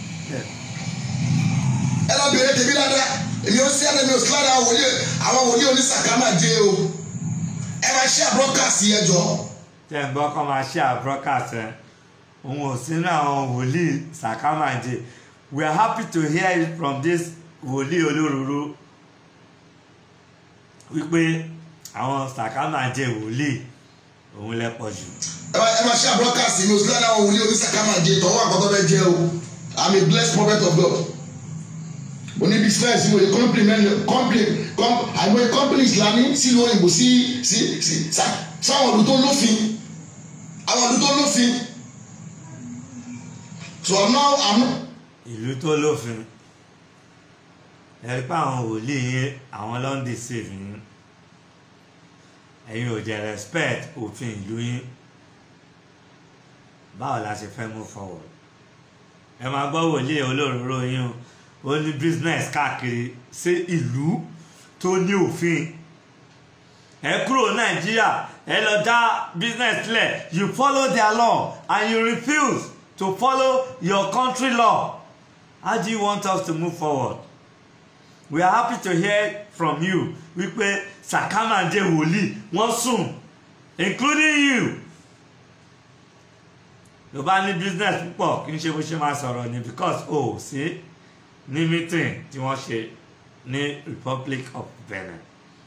S2: Ẹ lọ bèrè tèmi dáadáa. Èmi ò sí àná mi ò sí lára àwọn wòlíì àwọn wòlíì onísàkámà dé o. Ẹ máa ṣe àbúrọ́kàsì yẹn jọ.
S1: tẹ́ ń gbọ́ kọ́ máa ṣe àbúrọ́kàs ẹ̀ òun ò sínú àwọn wòlíì sàkámàjẹ we are happy to hear it from this wòlíì olóróró wípé àwọn sàkámàjẹ wòlíì òun lẹ pọ̀ jù
S2: Ẹ máa ẹ máa ṣe àbúrọ́kàsì mi ò sí lára àwọn wòlíì onísàkámà dé tọ́wọ́ àkọ́tọ́ bẹ́ẹ̀ jẹ́ o. I'm a blessed prophet of God. Mo ní business mo lè compliment compliment com àìmọye companies la ní sílùú òyìnbó sí sí sí sá- sáwọn ọdún tó lófin àwọn ọdún tó lófin. So now I'm
S1: ìlú tó lófin ẹ rí pé àwọn wòlíì yín àwọn ló ń deceive yín ẹ̀yin ò jẹ́ respect òfin ìlú yín báwo la ṣe fẹ́ move forward ẹ máa gbọ́ wòlíì olóróró yín o ó ní business káàkiri sí ìlú tó ní òfin ẹ kúrò nàìjíríà ẹ lọ dá business sílẹ̀ you follow their law and you refuse to follow your country law how do you want us to move forward we are happy to hear from you wípé sakamande wòlíì wọ́n sùn including you ló bá ní business púpọ̀ kí n ṣe bó ṣe máa sọ̀rọ̀ ni because o ò sí ní meeting tí wọ́n ṣe ní Republic of Benin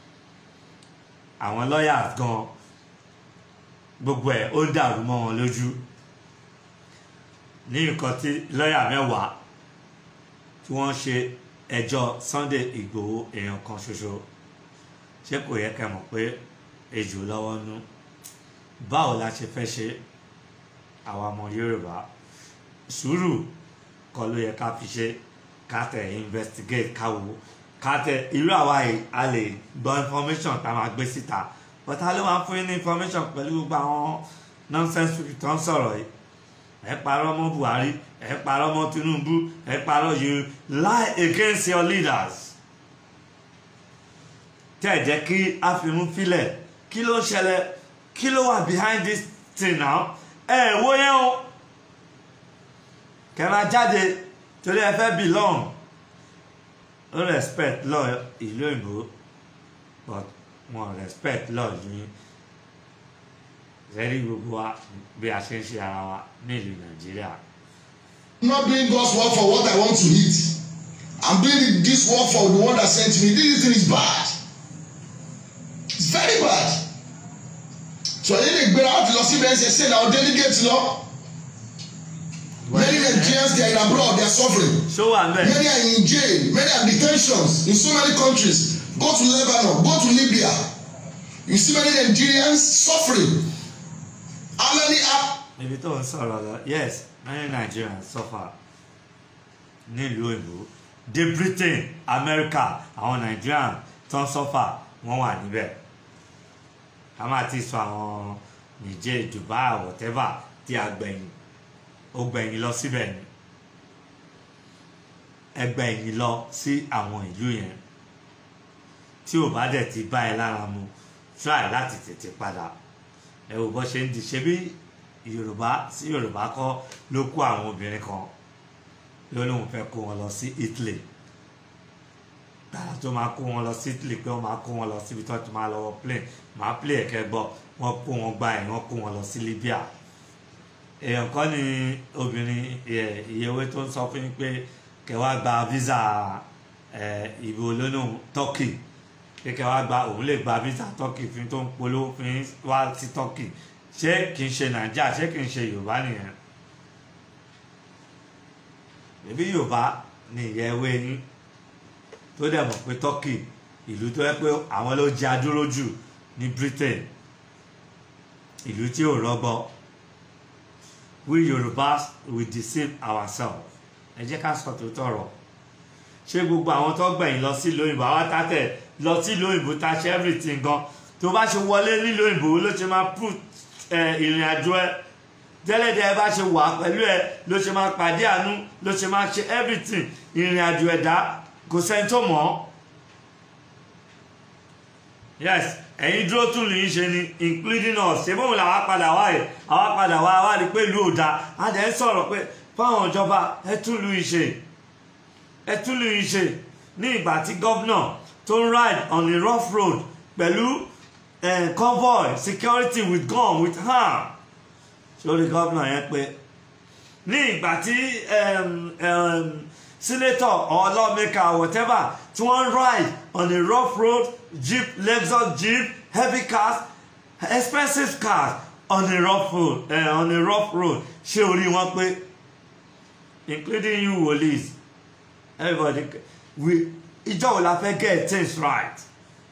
S1: àwọn lawyers gan gbogbo ẹ̀ ó dàrú mọ́ wọn lójú ní nǹkan tí lọ́yà mẹ́wàá tí wọ́n ṣe ẹjọ́ Sunday Ìgbòho èèyàn kan ṣoṣo ṣé kò yẹ kẹ́ mọ̀ pé ejò lọ́wọ́ nú báwo la ṣe fẹ́ ṣe àwa ọmọ Yorùbá sùúrù kọ́ ló yẹ ká fi ṣe ká tẹ̀ investigate ká wò ká tẹ̀ irú àwa yìí a lè gbọ́ information tá a máa gbé síta but a ló máa fún yín ní information pẹ̀lú gbogbo àwọn nonsense people tó ń sọ̀rọ̀ yìí ẹ parọ́ mọ́ Buhari ẹ parọ́ mọ́ Tinubu ẹ parọ́ you lie against your leaders tẹ́ ẹ̀ jẹ́ kí a fi mú filẹ̀ kí ló ń ṣẹlẹ̀ kí ló wà behind this thing now ẹ wo yẹn o kẹ́ máa jáde torí ẹ fẹ́ belong ó respect law ìlú òyìnbó but wọn respect law yìí rẹ́rí gbogbo wa bí a ṣe ń ṣe ara wa ní ìlú Nàìjíríà.
S2: I'm not doing God's work for what I want to eat. I'm doing this work for the one that sent me. This thing is bad. It's very bad. So yìí lè gbéra láti lọ síbẹ̀ ṣe ṣe náà delegate lọ. Many Nigerians they are in abroad they are suffering.
S1: ṣó wà ń bẹ̀.
S2: Many are in jail. Many are detentions in so many countries. Go to Lebanon. Go to Libya. You see many Nigerians suffering. How many are
S1: níbi tó ń sọ̀rọ̀ lọ yes many Nigerians suffer nílùú òyìnbó dé Britain America àwọn Nigerians tó ń suffer wọ́n wà níbẹ̀ a máa ti sọ àwọn Niger Dubai whatever tí a gbẹ̀yìn ó gbẹ̀yìn lọ síbẹ̀ ni ẹgbẹ̀yìn lọ sí àwọn ìlú yẹn tí ò bá dẹ̀ ti bá ẹ lára mu try láti tètè padà ẹ wò bó ṣe ń di ṣe bí yorùbá sí yorùbá kọ́ ló kó àwọn obìnrin kan ló lóun fẹ́ kó wọn lọ sí Italy tààrà tó máa kó wọn lọ sí Italy pé wọ́n máa kó wọn lọ síbi tó ti máa lọ wọ plane máa play ẹ̀kẹ́ gbọ́ wọ́n kó wọn gba ẹ̀ wọ́n kó wọn lọ sí Libya èèyàn kan ní obìnrin ìyẹwé tó ń sọ fún yín pé kẹwàá gba visa ìbò olónà Turkey pé kẹwàá gba òun lè gba visa Turkey fún tó ń polówó fún wá sí Turkey ṣé kì í ṣe nàìjíríà ṣé kì í ṣe yorùbá nìyẹn ẹbí yorùbá ni ìyá ẹwé yín tó dẹ̀ mọ̀ pé turkey ìlú tó yẹ pé àwọn ló jẹ́ adúró jù ní britain ìlú tí ò rọgbọ we yorùbá we deceive ourselves ẹ jẹ́ ká sọ tòótọ́ ọ̀rọ̀ ṣé gbogbo àwọn tó gbẹ̀yìn lọ sí lóyìnbó àwọn tàtẹ̀ lọ sí lóyìnbó tá ṣe everything gan tó bá ṣe wọlé ní lóyìnbó ló ṣe máa put ìrìn àjò ẹ tẹ́lẹ̀dẹ̀ ẹ bá ṣe wà pẹ̀lú ẹ ló ṣe máa pàdé àánú ló ṣe máa ṣe everything ìrìn àjò ẹ̀dá kò sẹ́ni tó mọ̀ ọ́ yes ẹ̀yin dúró tún lè ṣe ni including us ṣé bóun làwa padà wá yẹ àwa padà wá wá rí pé ìlú ò dáa a dẹ̀ ń sọ̀rọ̀ pé fáwọn ìjọba ẹ tún lù í ṣe ẹ tún lù í ṣe ní ìgbà tí gọ́vnà tó ń ride on a rough road pẹ̀lú uh, convoy security with gun with arm sórí gómìnà yẹn pé ní ìgbà tí um, um, senator or lawmaker whatever tí wọ́n ride on a rough road jeep lexus jeep heavy cars expensive cars on a rough road uh, on a rough road ṣé orí wọn pé including you wòlíì everybody we ìjọ wo la fẹ́ get things right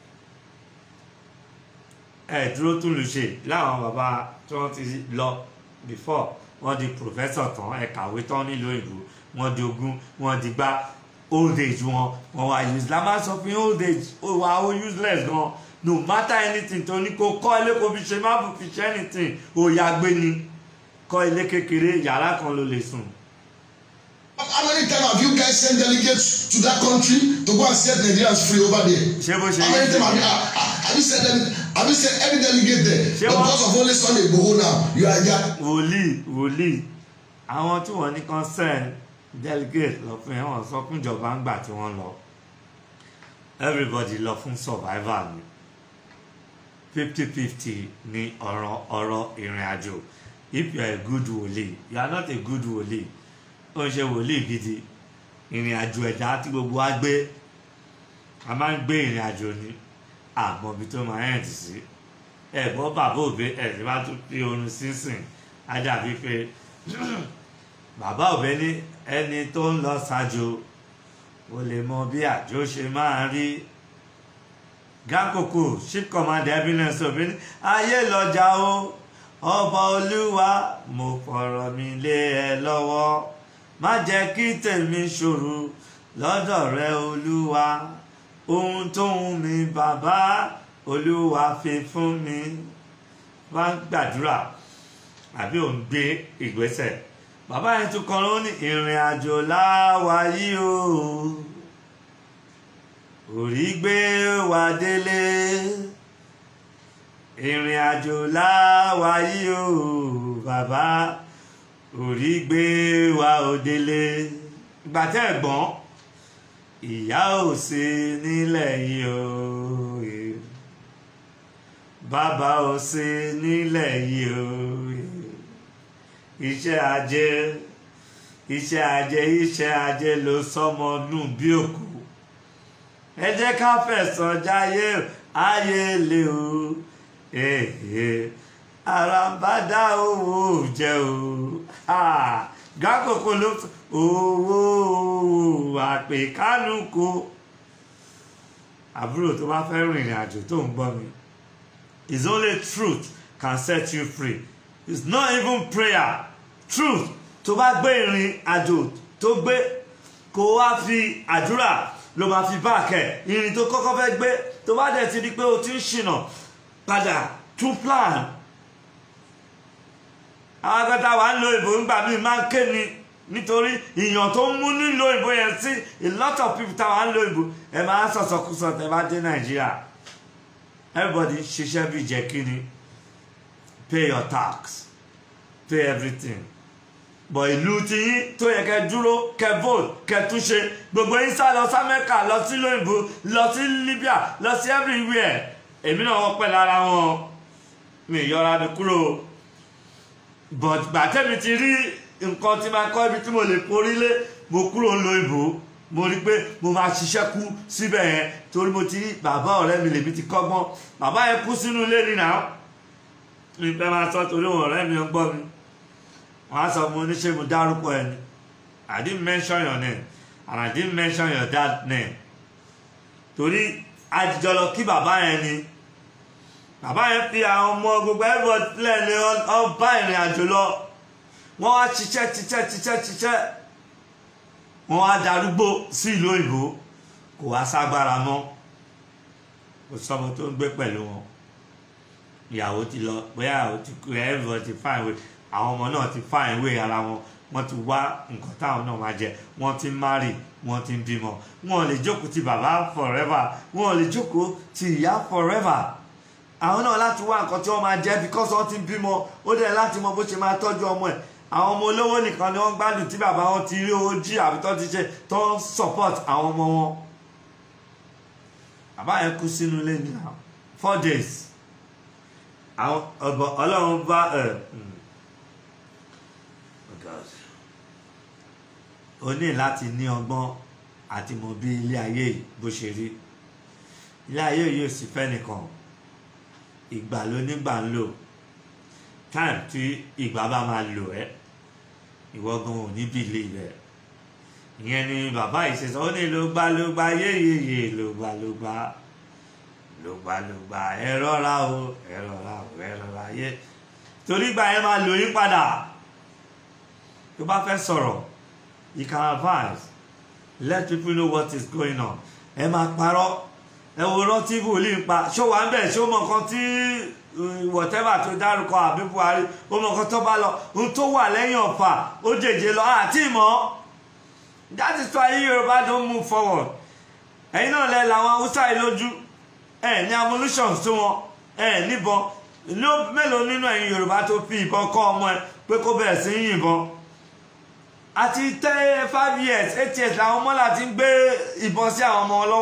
S1: ẹ dúró tún lù ṣe láwọn bàbá tí wọ́n ti lọ before wọ́n di professor tán ẹ kàwé tán nílùú òyìnbó wọ́n di ogún wọ́n di gbá old age wọn wọ́n wá use la máa sọ fún old age ó wà ó useless gan no matter anything tó ní kó kọ́ ilé kó fi ṣe má bù fi ṣe anything ó yá gbé ni kọ́ ilé kékeré yàrá kan ló lè sùn.
S2: How many times have you guys sent delegates to that country to go and set Nigerians free over there?
S1: ṣé bó ṣe
S2: How many
S1: yí
S2: times have you, have, have you sent them? Have you sent any delegate there?
S1: Ṣé
S2: But
S1: wọ́n-
S2: because of only Sunday Igboho now, you are there.
S1: wòlíì wòlíì àwọn tí wọ́n ní kan send delegate lọ fún yẹn wọ́n sọ fún ìjọba ńgbà tí wọ́n lọ everybody lọ fún survivor ni fifty fifty ni ọ̀rọ̀ ọ̀rọ̀ ìrìn àjò if you are a good wòlíì you are not a good wòlíì ó ń ṣe wòlíì gidi ìrìn àjò ẹ̀dá tí gbogbo wa gbé a máa ń gbé ìrìn àjò ni àmọ́ ibi tó máa end sí ẹ̀gbọ́n bàbá òbí ẹ̀sìn bá tún fi oorun sísìn á dàbí pé bàbá òbí ní ẹni tó ń lọ ṣáájú ó lè mọ bí àjò ṣe máa rí gákòkò chief commander evidence òbí ní ayé lọ́jà o ọba olúwa mo fọ̀rọ̀ mi lé ẹ lọ́wọ́ má jẹ́ kí tèmi ṣòro lọ́dọ̀ rẹ olúwa ohun tó ń mi bàbá olúwa fi fún mi wá gbàdúrà àbí òun gbé ìgbésẹ̀ bàbá yẹn tún kọrin ó ní ìrìn àjò láwa yìí o orí gbé wa délé ìrìn àjò láwa yìí o bàbá orí gbé wa ò délé ìgbà tẹ́ ẹ̀ gbọ́n ìyá ò sí nílẹ̀ yìí o bàbá ò sí nílẹ̀ yìí o iṣẹ́ ajé iṣẹ́ ajé iṣẹ́ ajé ló sọmọ nù bí òkú ẹ jẹ́ ká fẹ̀sọ̀ jáyé ayé lè o àràǹbádá owó jẹ o gákòkò ló owó àpèkánúkò àbúrò tó bá fẹ́ rìnrìn àjò tó ń gbọ́ mi it's only truth can set you free it's not even prayer truth tó bá gbé ìrìn àjò tó gbé kó wá fi àdúrà ló máa fi báàkẹ́ ìrìn tó kọ́kọ́ fẹ́ gbé tó bá dẹ̀ ti di pé o ti ń ṣìnà padà tún plan àwọn akẹta wà ń lo ìbò ńgbà míì máa ń ké ni nítorí ìyàn tó ń mú nílò ìbò yẹn sí a lot of people táwa ń lo ìbò ẹ máa ń sọ̀sọ̀kúsọ tẹ bá dé nàìjíríà everybody ṣiṣẹ́ bí jẹ́ kí ni pay your tax pay everything bọ̀ ìlú ti yín tó yẹ kẹ́ dúró kẹ́ vote kẹ́ túnṣe gbogbo yín sá lọ sí amẹ́ríkà lọ sí lóyìnbó lọ sí libya lọ sí everywhere èmi náà wọ́n pẹ́ lára wọn mi yọra mi kúrò but gbàtẹ́mi ti rí nǹkan tí máa kọ́ ibi tí mo lè porí lé mo kúrò ń lo ìbò mo rí pé mo máa ṣiṣẹ́ kú síbẹ̀ yẹn torí mo ti rí bàbá ọ̀rẹ́ mi lèmi ti kọ́gbọ́n bàbá yẹn kú sínú ilé nínú àwọn mi fẹ́ máa sọ torí wọn ọ̀rẹ́ mi ń gbọ́ mi wọ́n á sọ mo ní ṣé mo dárúkọ ẹni I didn't mention your name and I didn't mention your dad name torí àjijọ́ lọ kí bàbá yẹn ni bàbá yẹn fi àwọn ọmọ gbogbo everybody lẹ́ni ọba ìrìn àjò lọ wọ́n wá ṣiṣẹ́ ṣiṣẹ́ ṣiṣẹ́ ṣiṣẹ́ wọ́n wá darúgbó sí ìlú òyìnbó kò wá ságbára mọ́ kò sọmọ tó ń gbé pẹ̀lú wọn ìyàwó ti lọ bóyá ìyàwó ti kú everybody ti fine way àwọn ọmọ náà ti fine way ara wọn wọ́n ti wá nǹkan táwọn náà máa jẹ wọ́n ti marry wọ́n ti ń bímọ wọn ò lè jókòó ti bàbá forever wọn ò lè jókòó ti ìyá forever àwọn náà láti wá nǹkan tí wọ́n máa jẹ because wọ́n ti ń bímọ ó dẹ̀ láti mọ bó ṣe máa tọ́jú ọmọ ẹ̀ àwọn ọmọ olówó nìkan ni wọ́n gbádùn tí bàbá wọn ti rí owó jí àbí tó ti ṣe tó ń support àwọn ọmọ wọn bàbá yẹn kú sínú ilé ní four days àwọn ọ̀bọ̀ ọlọ́run bá ẹ̀ o ní láti ní ọgbọ́n àti mọ bí ilé ayé yìí bó ṣe rí ilé ayé yìí ò sì fẹ́ nìkan ìgbà ló nígbà ń lò time tí ìgbà bá máa lò ẹ́ ìwọ gan ò ní bìlì rẹ̀ ìyẹn ni bàbá yìí ṣe sọ ó ní ló gbá ló gbá yéyeye ló gbá ló gbá ló gbá ló gbá ẹ rọra o ẹ rọra o ẹ rọra yé torí ìgbà yẹn máa lò yín padà tó bá fẹ́ sọ̀rọ̀ you can advise let people know what is going on ẹ máa parọ́ ẹ wo rántí wòlíì ń pa ṣó wà ń bẹ̀ ṣó mọ nǹkan tí whatever tó dárúkọ àbí buhari ó mọ nǹkan tó bá lọ ohun tó wà lẹ́yìn ọ̀fà ó jèjì lọ àti ìmọ̀ that is why yorùbá don move forward ẹ̀yin náà lẹ làwọn haúsá yìí lójú ẹ̀ ní ammunition tó wọn ẹ̀ níbọn ló mélòó nínú ẹ̀yin yorùbá tó fi ìbọn kọ́ ọmọ ẹ pé kó bẹ̀rẹ̀ sí í yìnbọn àti tẹ́ five years eight years làwọn ọmọ láti ń gbé ìbọn sí àwọn ọmọ lọ́wọ́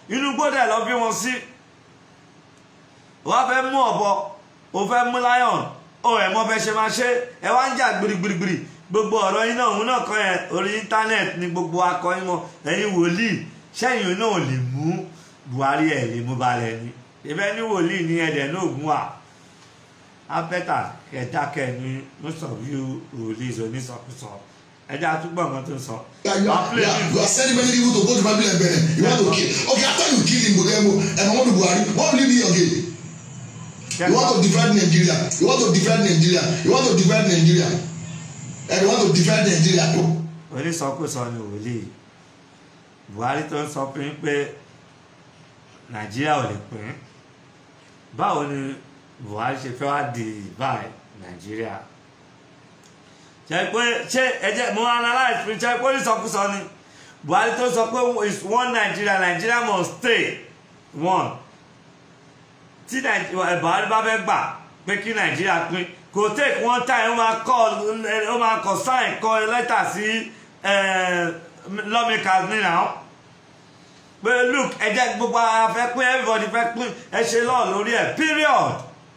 S1: inú gbọ́dẹ̀ lọ bí wọn sí wọ́n fẹ́ mú ọ̀bọ o fẹ́ mú lion o ẹ̀ mọ́ fẹ́ ṣe máa ṣe ẹ wá ń jà gbirigbirigbiri gbogbo ọ̀rọ̀ yín náà òun náà kọ́ yẹn orí íńtánẹ́ẹ̀tì ni gbogbo akọrin mọ ẹ̀yin wòlíì sẹ́yìn náà lè mú Buhari ẹ̀ lè mú balẹ̀ ni ìbẹ́ ní wòlíì ní ẹ̀dẹ̀ náà gún wa abẹ́tà kẹ̀dákẹ́ ní most of you wòlíì onísọkúsọ ẹ̀dá àtúgbọ̀n kan tó sọ.
S2: Yeah, you are, you, are, you are sending many people to go to Babylon Benin. You want to kill. Okay, after you kill him, Bogemo, and Muhammadu Buhari, what will you be again? You want to divide Nigeria. You want to divide Nigeria. You want to divide Nigeria. And you want to divide Nigeria.
S1: onísọkúsọ ni wòlíì Buhari tó ń sọ pé pé Nàìjíríà ò lè pín báwo ni Buhari ṣe fẹ́ wá di báyìí Nàìjíríà ṣe pé ṣé ẹjẹ mo analyse pé ṣe pé onísọkúsọ ni Buhari tó sọ pé is one Nigeria Nigeria must stay one tí Nàìjíríà Buhari bá fẹ́ gbà pé kí Nàìjíríà pín kò take one time ó máa kọ ó máa kọ sign kọ lẹ́tà sí lawmakers ní náà pé look ẹ jẹ́ gbogbo ara fẹ́ pín everybody fẹ́ pín ẹ ṣe lọ́ọ̀ lórí ẹ̀ period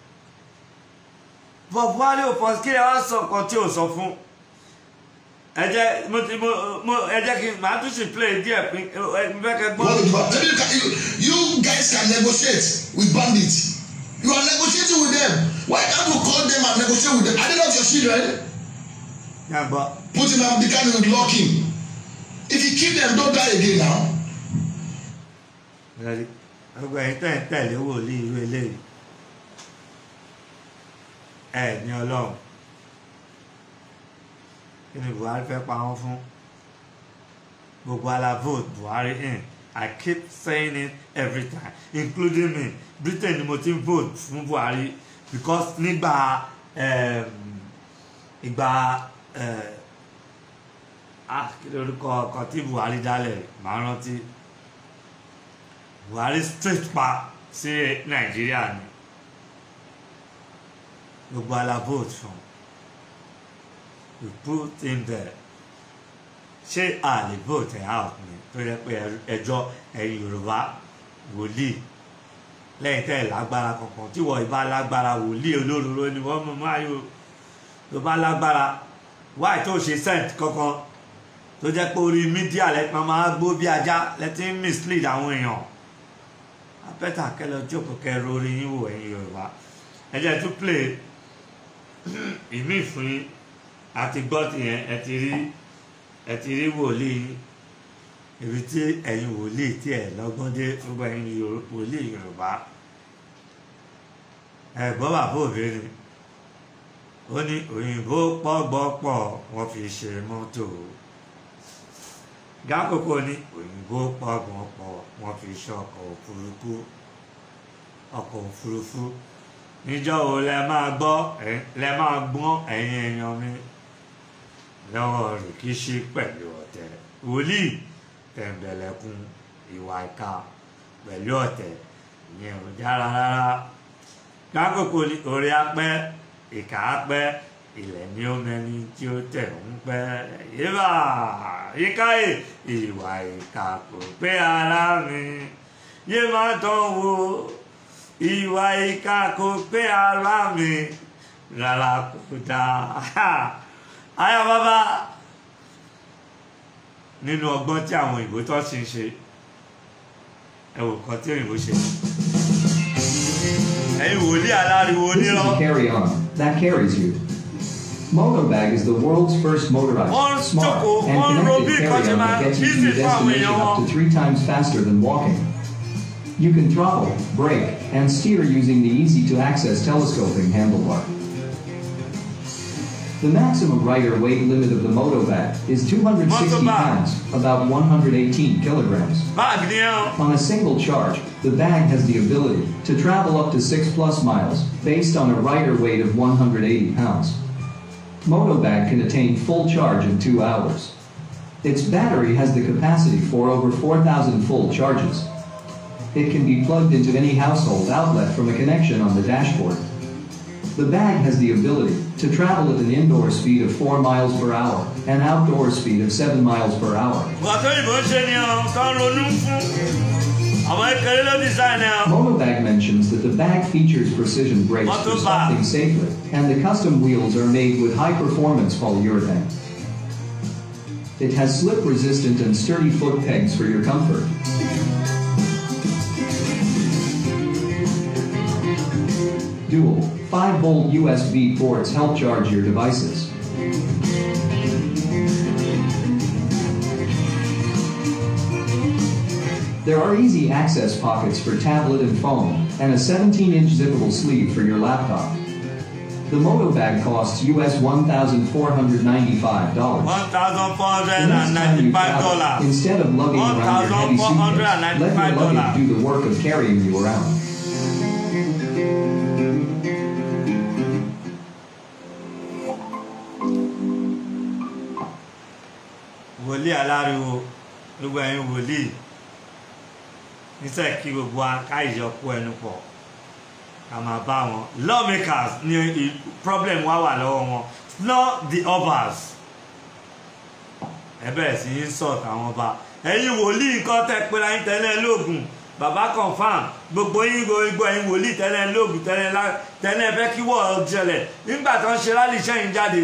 S1: but Buhari ò fọ kí ẹ wá sọ nǹkan tí ò sọ fún ẹ jẹ́ mo ti mo mo ẹ jẹ́ kí n màá tún sì play díẹ̀ pín ẹ fẹ́ kẹ́
S2: You, want to
S1: gbọ́.
S2: divide. You, can, you, you guys can negotiate with bandits. You are negotiating with them. Why can't you call them and negotiate with them? Are they not your children?
S1: yàgbọ́
S2: Put him and the can lock him. If you kill them, don't die again now.
S1: Ready? gbogbo ẹ̀yin tẹ̀ ń tẹ̀lé wòlíì irú eléyìí ẹ ní ọlọ́run kí ni Buhari fẹ́ pa wọ́n fún gbogbo ala vote Buhari in I keep saying it every time including me Britain ni mo ti ń vote fún Buhari because nígbà um, ìgbà uh, ah kí lórúkọ ọkọ tí Buhari dálẹ̀ màá rántí buhari straight pa sí nàìjíríà ni gbogbo ala vote fún we put him there ṣé a lè vote ẹ̀ out ni tó yẹ pé ẹjọ́ ẹ̀yin yorùbá wòlíì lẹ́yìn tẹ́ ẹ̀ lágbára kankan tí wọ́n ìbá lágbára wòlíì olóróró ni wọ́n mú máyò tó bá lágbára wáì tó ṣe sent kankan tó jẹ́ pé orí mídíà lẹ́pọ̀ máa gbó bí ajá lẹ́tí ń mislead àwọn èèyàn abẹ́tà kẹlẹ́ jókòó kẹrù orí yín wò ẹ̀yin yorùbá ẹ jẹ́ tún play ìmí fún yín àti gbọ́ tìyẹn ẹ ti rí ẹ ti rí wòlíì yín ibi tí ẹ̀yin wòlíì tí ẹ̀ lọ́gbọ́n dé gbogbo ẹ̀yin Yorù- wòlíì yorùbá ẹ gbọ́ bàbá òbí ni ó ní òyìnbó pọ́gbọ́pọ̀ wọ́n fi ṣe mọ́tò gákòókò ní òyìnbó pọ́gbọ́pọ̀ wọ́n fi ṣe ọkọ̀ òfurufú ọkọ̀ òfurufú níjọ́ wo lẹ máa gbọ́ ẹ- lẹ máa gbọ́n ẹ̀yin èèyàn mi lọ́wọ́ rìkíṣí pẹ̀lú ọ̀tẹ̀ wòlíì tẹ̀m̀bẹ̀lẹ̀kun ìwà ìka pẹ̀lú ọ̀tẹ̀ ìyẹn ò dára rárá gákòókò ní orí apẹ́ ìkà apẹ́ ilẹ̀ ní ó mẹni tí ó tẹ̀ ń pẹ́ yíbà yíkáyè ìwà ìkà kò pé ara mi yé má tán wo ìwà ìkà kò pé ara mi rárá kò dáa ayọ̀ bàbá nínú ọgbọ́n tí àwọn òyìnbó tó ṣe ń ṣe ẹ wò kan tí òyìnbó ṣe ẹ̀yin wòlíì aláriwo
S3: This is
S1: onírọ́.
S3: a carry-on that carries you. Motobag is the world's first
S1: Wọ́n
S3: motorized, smart,
S1: jókòó,
S3: and
S1: wọ́n ro bí
S3: connected
S1: nǹkan ṣe
S3: carry-on
S1: máa
S3: that gets you to
S1: easy
S3: your
S1: fún àwọn
S3: destination
S1: èèyàn
S3: up
S1: wọn.
S3: to three times faster than walking. You can throttle, brake, and steer using the easy-to-access telescoping handlebar. The maximum rider weight limit of the Motobag is 260
S1: Motobag.
S3: pounds, about 118 kilograms.
S1: báàgì ni ẹ́
S3: On a single charge, the bag has the ability to travel up to 6 plus miles based on a rider weight of 180 pounds. Motobag can attain full charge in 2 hours. Its battery has the capacity for over 4,000 full charges. It can be plugged into any household outlet from a connection on the dashboard. The bag has the ability to travel at an indoor speed of 4 miles per hour and outdoor speed of 7 miles per hour.
S1: wà tó yìnbó ń ṣe ni ọ́ tó ń ronú fún ọmọ ìkẹrẹ ló design ẹ o.
S3: Monobag mentions that the bag features precision brakes for
S1: Motobag.
S3: stopping safely, and the custom wheels are made with high-performance polyurethane. It has slip-resistant and sturdy foot pegs for your comfort. Dual 5-volt USB ports help charge your devices. There are easy access pockets for tablet and phone, and a 17-inch zippable sleeve for your laptop. The Moto bag costs US $1,495.
S1: one thousand four hundred
S3: The
S1: and
S3: next time you
S1: ninety-five
S3: travel,
S1: dollars.
S3: instead of lugging around your heavy suitcase, let your
S1: $1,495.
S3: luggage do the work of carrying you around.
S1: wòlíì aláriwo gbogbo ẹ̀yin wòlíì níṣẹ́ kí gbogbo akáìyọkú ẹnu pọ̀ ká máa bá wọn lawmakers ní i- problem wá wà lọ́wọ́ wọn not the others ẹ bẹ̀rẹ̀ sí í sọ̀t àwọn ọba ẹ̀yin wòlíì nǹkan tẹ́ pé láyín tẹ́lẹ̀ lóògùn bàbá confam gbogbo yín gbogbo ẹ̀yin wòlíì tẹ́lẹ̀ lóògùn tẹ́lẹ̀ lá- tẹ́lẹ̀ fẹ́ kí wọ́ọ̀ jẹlẹ̀ nígbà tó ń ṣe rálì sẹ́yìn jáde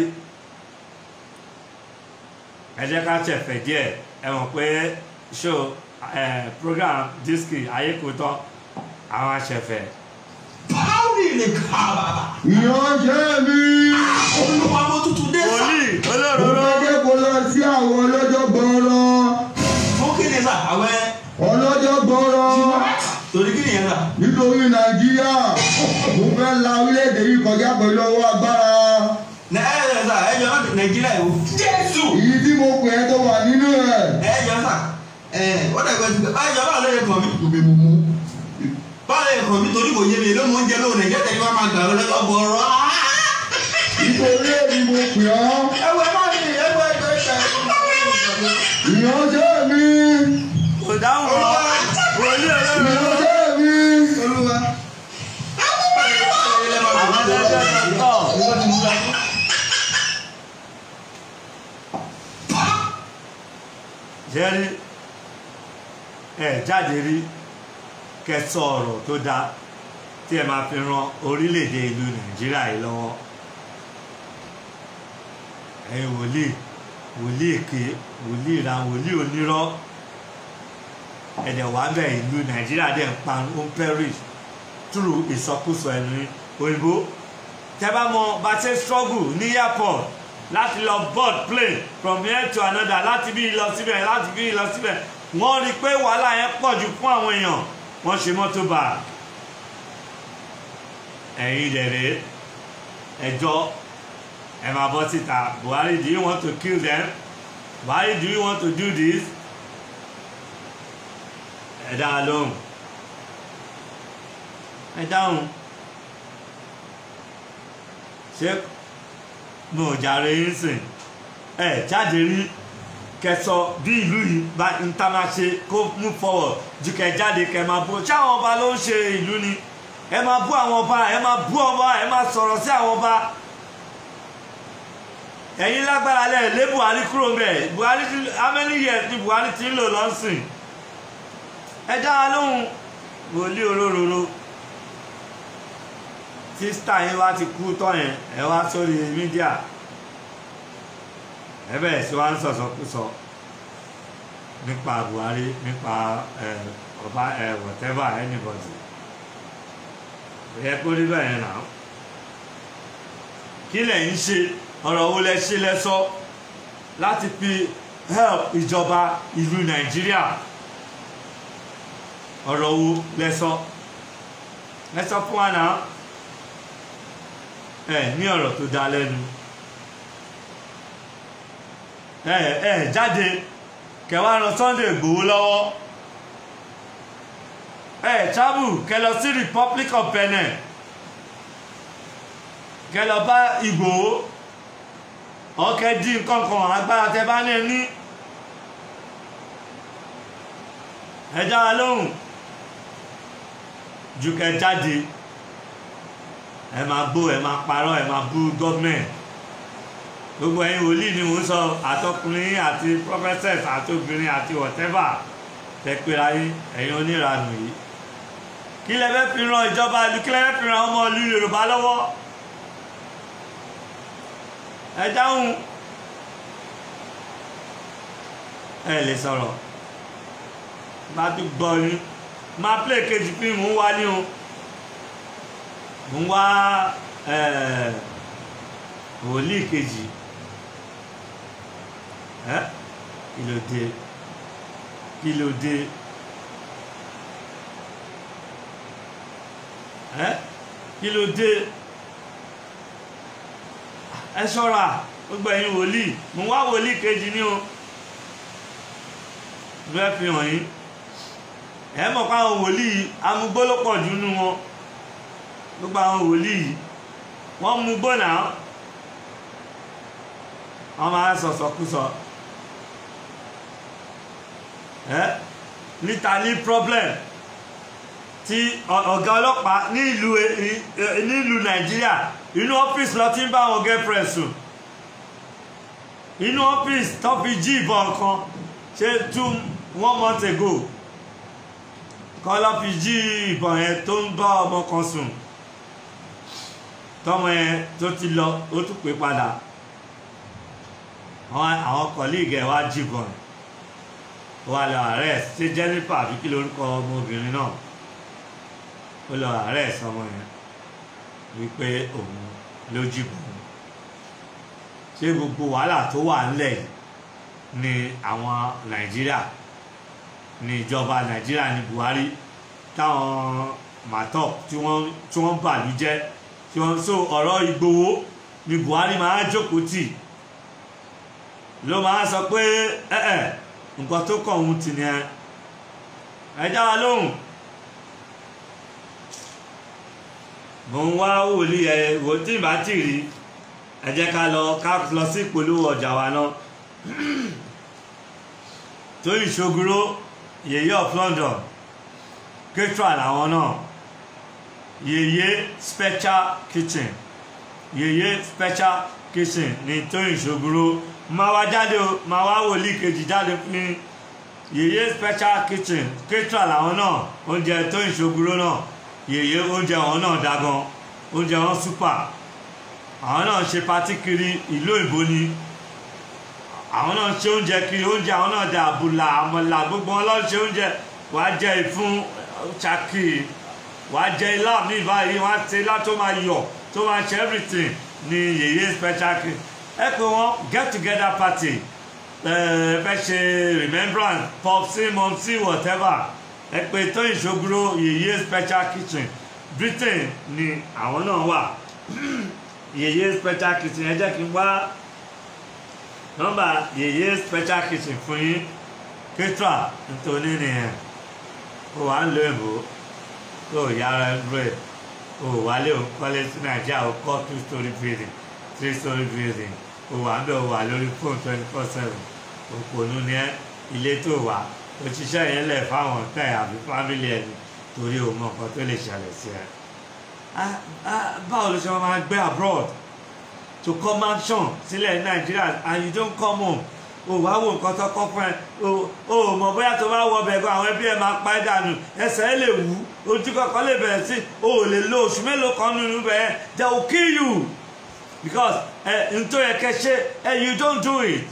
S1: ẹ jẹ́ ká ṣẹ̀fẹ̀ díẹ̀ ẹ mọ̀ pé show eh, program diski ayékòótọ́ àwọn aṣẹ̀fẹ̀
S4: Báwo ni ká bàbá?
S2: ìránṣẹ́ mi
S4: Olúwa mo tutù dé sá.
S1: wòlíì
S2: mo
S1: olóróró
S2: fẹ́ dé kó lọ sí àwọn ọlọ́jọ́ gbọ́rọ̀
S4: Fún kí ni sá? Àwẹ̀
S2: ọlọ́jọ́ gbọ́rọ̀
S4: torí kí ni yẹn sá?
S2: nítorí nàìjíríà mo fẹ́ la orílẹ̀-èdè yìí kọjá pẹ̀lú ọwọ́ agbára
S4: Nà ẹ ẹ sá ẹ jọ náà Nàìjíríà yìí o. Jésù!
S2: èyí tí mo pè é tó wà nínú ẹ̀.
S4: Ẹ jọ sá. Ẹ wọ́n dàgbà sí pé báyìí jọ báwo ló yẹ kàn mí?
S2: tóbi mo mú.
S4: Báwo ló yẹ kàn mí torí kò yé mi ló mọ oúnjẹ lóhùn Nàìjíríà tẹ̀lé wọn máa gbà lọ lọ́jọ́ bọ̀ọ̀rọ̀.
S2: nítorí èmi mo pè ọ́
S4: Ẹ wọ ẹ má ní ẹ wọ ẹ gbẹ ẹ
S2: ìránṣẹ́ mi
S1: kò dáhùn ọ wòlíì olóróró
S2: ìránṣẹ́ mi.
S4: Olúwa.
S1: àwọn ẹlẹ́dẹ̀ tọ̀ jẹ́rí ẹ jáde rí kẹsọ ọ̀rọ̀ tó dáa tí ẹ máa fi ran orílẹ̀-èdè ìlú nàìjíríà yìí lọ́wọ́ ẹ̀yin wòlíì wòlíì èké wòlíì ìran wòlíì onírọ́ ẹ̀dẹ̀ wà bẹ̀ ìlú nàìjíríà dẹ̀ ń pa ó ń perish through ìsọkúsọ ẹnu òyìnbó tẹ́ bá mọ bá ṣe struggle ní airport láti lọ board plane from here to another láti bí lọ síbẹ̀ láti bí lọ síbẹ̀ wọ́n rí i pé wàhálà yẹn pọ̀ jù fún àwọn èèyàn wọ́n ṣe mọ́tò bá ẹ̀yin dẹ̀rẹ̀ ẹjọ́ ẹ máa bọ́ síta Buhari do you want to kill them Buhari do you want to do this ẹ dá a lóhùn ẹ dáhùn ṣé mo ò jàre yín sìn ẹ jáde rí kẹsọ bí ìlú yìí bá ń tá máa ṣe kó move forward ju kẹ jáde kẹ máa bú ṣé àwọn ọba ló ń ṣe ìlú ni ẹ máa bú àwọn ọba ẹ máa bú ọba ẹ máa sọ̀rọ̀ sí àwọn ọba ẹ̀yin lágbára lẹ̀ lé Buhari kúrò ń bẹ̀ Buhari ti how many years ni Buhari ti ń lò lọ́sìn ẹ dá wa lóhùn wòlíì olóróró tíṣítà yín wá ti kú tọ́ yẹn ẹ wá sórí mídíà ẹ bẹ̀rẹ̀ sí wá ń sọ̀sọ̀kúsọ nípa Buhari nípa ẹ ọba ẹ whatever anybody ẹ kó rí bẹ́ẹ̀ náà kí lẹ̀ ń ṣe ọ̀rọ̀ wo lẹ ṣe lẹ́sọ láti fi help ìjọba ìlú Nàìjíríà ọ̀rọ̀ wo lẹ́sọ lẹ́sọ fún wa náà ẹ ní ọ̀rọ̀ tó dá lẹ́nu ẹ ẹ jáde kẹwàá ran Sunday Ìgbòho lọ́wọ́ ẹ travel kẹ lọ sí Republic of Benin kẹ lọ bá Ìgbòho ọkẹ dín nǹkan kan agbára tẹ bá ní ní ẹ dá wa lóhùn ju kẹ jáde ẹ máa bó ẹ máa parọ́ ẹ máa bú gọ́ọ̀mẹ̀ntì gbogbo ẹ̀yin wòlíì ni mò ń sọ àtọkùnrin àti prophetess àti obìnrin àti whatever tẹpẹ́ra yín ẹ̀yin oníranù yìí kí lẹ fẹ́ fi ran ìjọba ìlú kí lẹ fẹ́ fi ran ọmọ ìlú Yorùbá lọ́wọ́ ẹ dáhùn ẹ lè sọ̀rọ̀ bá tún gbọ́ yín máa play kejì fíìmù ń wá ní o ń wá wòlíì kejì ẹ kí ló dé kí ló dé ẹ kí ló dé ẹ ṣọ́ra gbogbo ẹ̀yin wòlíì mo wá wòlíì kejì ní o fẹ́ fi hàn yín ẹ mọ̀ pé àwọn wòlíì amúgbó ló pọ̀ jù nínú wọn gbogbo àwọn wòlíì wọ́n mú gbóná wọ́n máa sọ̀sọ̀kúsọ ẹ níta ní problem tí ọ̀gá ọlọ́pàá ní ìlú ní ìlú nàìjíríà inú ọ́fíìsì lọ ti ń bá àwọn girlfriend sùn inú ọ́fíìsì tó fi jí ìbọn kan ṣe two one month ago kọ́ lọ́ fi jí ìbọn yẹn tó ń bá ọmọ kan sùn tọmọ yẹn tó ti lọ ó tún pè padà àwọn colleague ẹ̀ wá jìbọn wà lọ arrest ṣé Jennifer àbí kí lórúkọ ọmọbìnrin náà ó lọ arrest ọmọ yẹn wípé òun ló jìbọn ṣé gbogbo wàhálà tó wà ńlẹ̀ yìí ni àwọn Nàìjíríà ní ìjọba Nàìjíríà ní Buhari táwọn màtọ́ tí wọ́n tí wọ́n bàlú jẹ́ tí wọ́n so ọ̀rọ̀ Ìgbòho ní Buhari máa jókòó tì ló máa sọ pé ẹ̀ẹ́ nǹkan tó kàn òun tì ní ẹ ẹ já wa lóhùn mo ń wá wòlíì ẹ wò tí ìbá tì rí ẹ jẹ́ ká lọ ká lọ sí ìpolówó ọjà wa náà tó ìṣoguro yèyé of London ketra làwọn náà yèyé special kitchen yèyé special kitchen ní tó ìṣoguro máa wá jáde o máa wá wòlíì kejì jáde fún yèyé special kitchen ketra làwọn náà oúnjẹ tó ìṣoguro náà yèyé oúnjẹ wọn náà dá gan oúnjẹ wọn super àwọn náà ṣe patí kiri ìlú òyìnbó ni àwọn náà ṣe oúnjẹ kiri oúnjẹ àwọn náà dẹ àbùlà àmàlà gbogbo wọn lọ ṣe oúnjẹ wàá jẹ ìfún ṣàkì wàá jẹ ilá mi báyìí wàá ṣe ilá tó máa yọ tó máa ṣe everything ní yèyé special kì ẹ pé wọn get together party ẹ fẹ́ ṣe remembrance popsi momsi whatever ẹ pé tóyìn ṣoguro yèyé special kitchen Britain ni àwọn náà wà yèyé special kitchen ẹ jẹ́ kí n wá nọ́mbà yèyé special kitchen fún yín ketra nítorí nìyẹn ó wà ń lo èbó ó yára bread ó wálé ó kọ́lé sí nàìjíríà ó kọ́ two story building three story building ó wà ń bẹ̀ ó wà lórí phone twenty four seven òpònú ni ẹ ilé tó wà òṣìṣẹ́ yẹn lẹ̀ fáwọn tẹ̀ àbí fámìlì ẹni torí o mọ nǹkan tó lè ṣẹlẹ̀ sí ẹ. báwo ló ṣe máa gbé abroad to come action sílẹ̀ ní nàìjíríà and you don't come home o wá wo nǹkan tó kọ́ fún ẹ o ò mọ̀ bóyá tó bá wọ ọbẹ̀ gan àwọn ẹbí ẹ máa pa ẹ́ dànù ẹsẹ̀ ẹ lè wú ojú kọ̀ọ̀kan lè bẹ̀rẹ̀ sí o ò lè lo oṣù mélòó kan nínú bẹ́ẹ̀ they will kill you because ẹ n tó yẹ kẹ́ ṣe ẹ you don't do it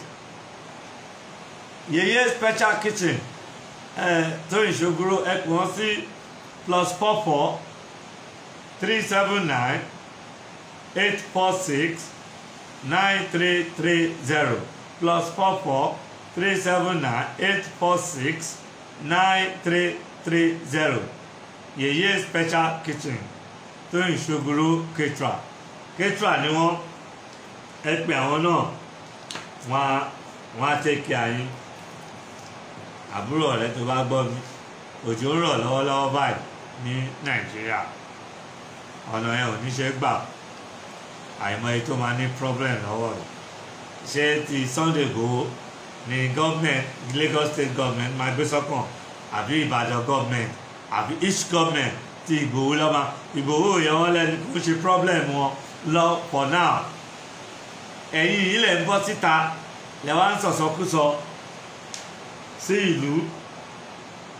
S1: yeye special kitchen ẹ tó ìṣògùrò ẹ pè wọ́n sí plus four four three seven nine eight four six nine three three zero plus four four three seven nine eight four six nine three three zero yeye special kitchen tó ìṣògùrò ketra ketra ni wọ́n ẹ pè àwọn náà wọ́n á wọ́n á tẹ́kẹ̀ àyín àbúrò rẹ tó bá gbọ́ mi òjò ń rọ̀ lọ́wọ́lọ́wọ́ báyìí ní nàìjíríà ọ̀nà ẹ̀ ò ní ṣe gbà àìmọye tó máa ní problem lọ́wọ́ rẹ̀ ṣé ti Sunday Igboho ní gọ́ọ̀mẹ̀ntì Lagos state government máa gbé sọ́kàn àbí Ìbàdàn government àbí each government ti Ìgbòho lọ́mọ Ìgbòho yẹn wọ́n lẹ́nu kó ṣe problem wọn lọ for now ẹ̀yin yìí lẹ̀ ń bọ́ síta lẹ̀ wá ń sọ̀sọ́kúsọ sí ìlú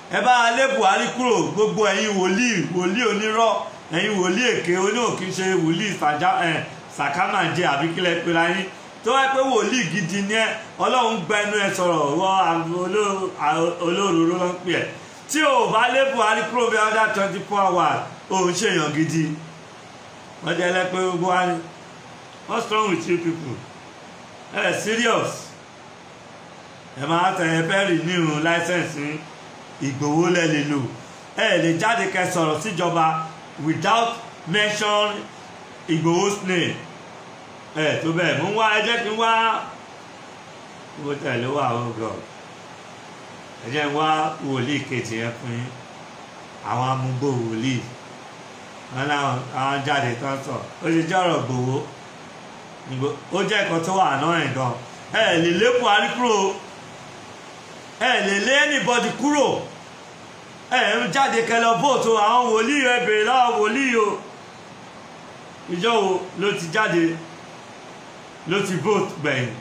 S1: ẹ bá lé buhari kúrò gbogbo ẹ̀yin wòlíì wòlíì onírọ́ ẹ̀yin wòlíì èké oníòkì ṣe wòlíì sàjá ẹ̀ sàkámàjẹ àbí kílẹ̀ pera yín tó wáyé pé wòlíì gidi ni ẹ ọlọ́run gba ẹnu ẹ sọ̀rọ̀ wọ olóróró ló ń pè ẹ́ tí ò bá lé buhari kúrò bí ọjà twenty four hours òun ṣèyàn gidi wọ́n jẹ́ lẹ́pẹ́ gbogbo wa ni what's wrong with you people ẹ eh, serious ẹ máa tẹ̀yẹ pẹ́ẹ́rì nínú láísẹ̀nsì ìgbòho lẹ lè lò ẹ lè jáde kẹ́ sọ̀rọ̀ síjọba without mention ìgbòho's name ẹ tó bẹ́ẹ̀ mú wá ẹ jẹ́ kí n wá owó tẹ̀lé wà ó gọ̀ ẹ jẹ́ n wá wòlíì kejì yẹn fún yín àwọn amúgbó wòlíì wọn náà àwọn jáde tán sọ ó ti jẹ́ ọ̀rọ̀ gbòho ó jẹ́ nǹkan tó wà náà ẹ̀ gan ẹ lè lé buhari kúrò ẹ lè lé anybody kúrò ẹ ń jáde kẹlẹ vote o àwọn wòlíì ẹ bèrè lọ́wọ́ wòlíì o ìjọ wo ló ti jáde ló ti vote gbẹ̀yìn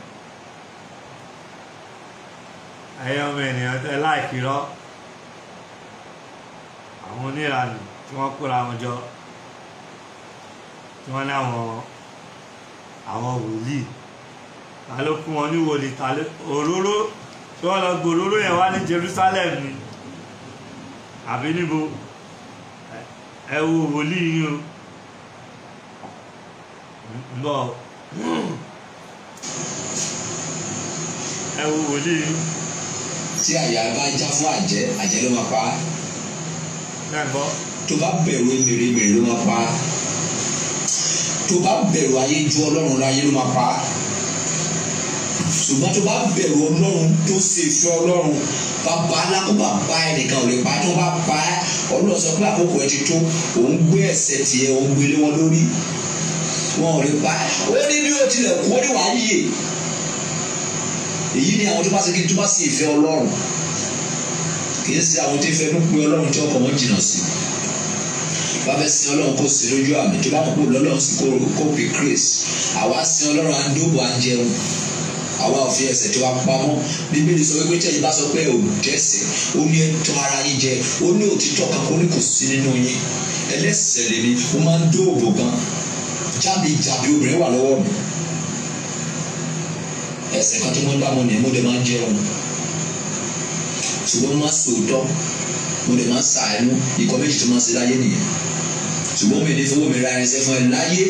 S1: ẹ̀yin ọmọ ènìyàn tẹ láìkì rọ àwọn oníranù tí wọ́n kóra wọn jọ tí wọ́n ní àwọn àwọn wòlíì ta ló fún wọn ní wòlíì ta ló òróró tí wọ́n lọ gbòòróró yẹn wá ní Jerusalem ni àbí níbo ẹ wo wòlíì yín o ń bọ̀ ẹ wo wòlíì yín
S5: tí àyà bá já fún àjẹ́ àjẹ́ ló máa pa á
S1: náà gbọ́
S5: tó bá bẹ̀rù mèremère ló máa pa á tó bá bẹ̀rù ayé ju ọlọ́run lọ ayé ló máa pa á ṣùgbọ́n tó bá bẹ̀rù ọlọ́run tó ṣe ìfẹ́ ọlọ́run bàbá alákòóbá bá ẹnìkan ò lè pa á tó bá pa á ọlọ́run sọ pé àkókò ẹ ti tó òun gbé ẹ̀ṣẹ̀ tiẹ̀ òun gbélé wọn lórí wọn ò lè pa á ó ní bí ó tilẹ̀ kú ó ní wàá yíyè èyí ni àwọn tó bá ṣe kí tó bá ṣe ìfẹ́ ọlọ́run kì í ṣe àwọn tó fẹ́ ló pe ọlọ́run tí ọkọ̀ wọn jìnnà sí bá fẹ́ sin ọlọ́run kó sí lójú àmì tó bá kókó lọ́lọ́run sí kó pè grace àwa sin ọlọ́run à ń dóbò à ń jẹun àwa ò fi ẹsẹ̀ tí wàá pamọ́ bíbélì sọ wípé tẹ̀yìn bá sọ pé ò dẹ́ṣẹ̀ ó ní ẹ̀tọ́ ara yín jẹ ó ní òtítọ́ kan kó ní kò sí nínú yín ẹlẹ́ṣẹ̀ lèmi ó máa ń dóòbò gan jáde jàbí obìnrin wà lọ́wọ́ mi ẹ̀ṣẹ̀ kan tí wọ́n dá mo ní mo dẹ̀ máa ń jẹun ṣùgbọ́n mo máa sòótọ́ mo dẹ̀ máa ṣàánú ikọ̀ méjì tó máa ṣe láyé nìyẹn ṣùgbọ́n mi ò ní fowó mi ra irinṣẹ́ fún ẹ láyé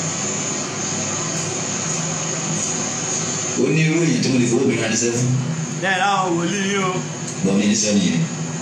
S5: ó ní irú èyí tí mo lè fowó mi ra irinṣẹ́ fún
S1: bẹ́ẹ̀ láwọn wòlíì yín o
S5: gbọ́n mi ní sẹ́ni yẹn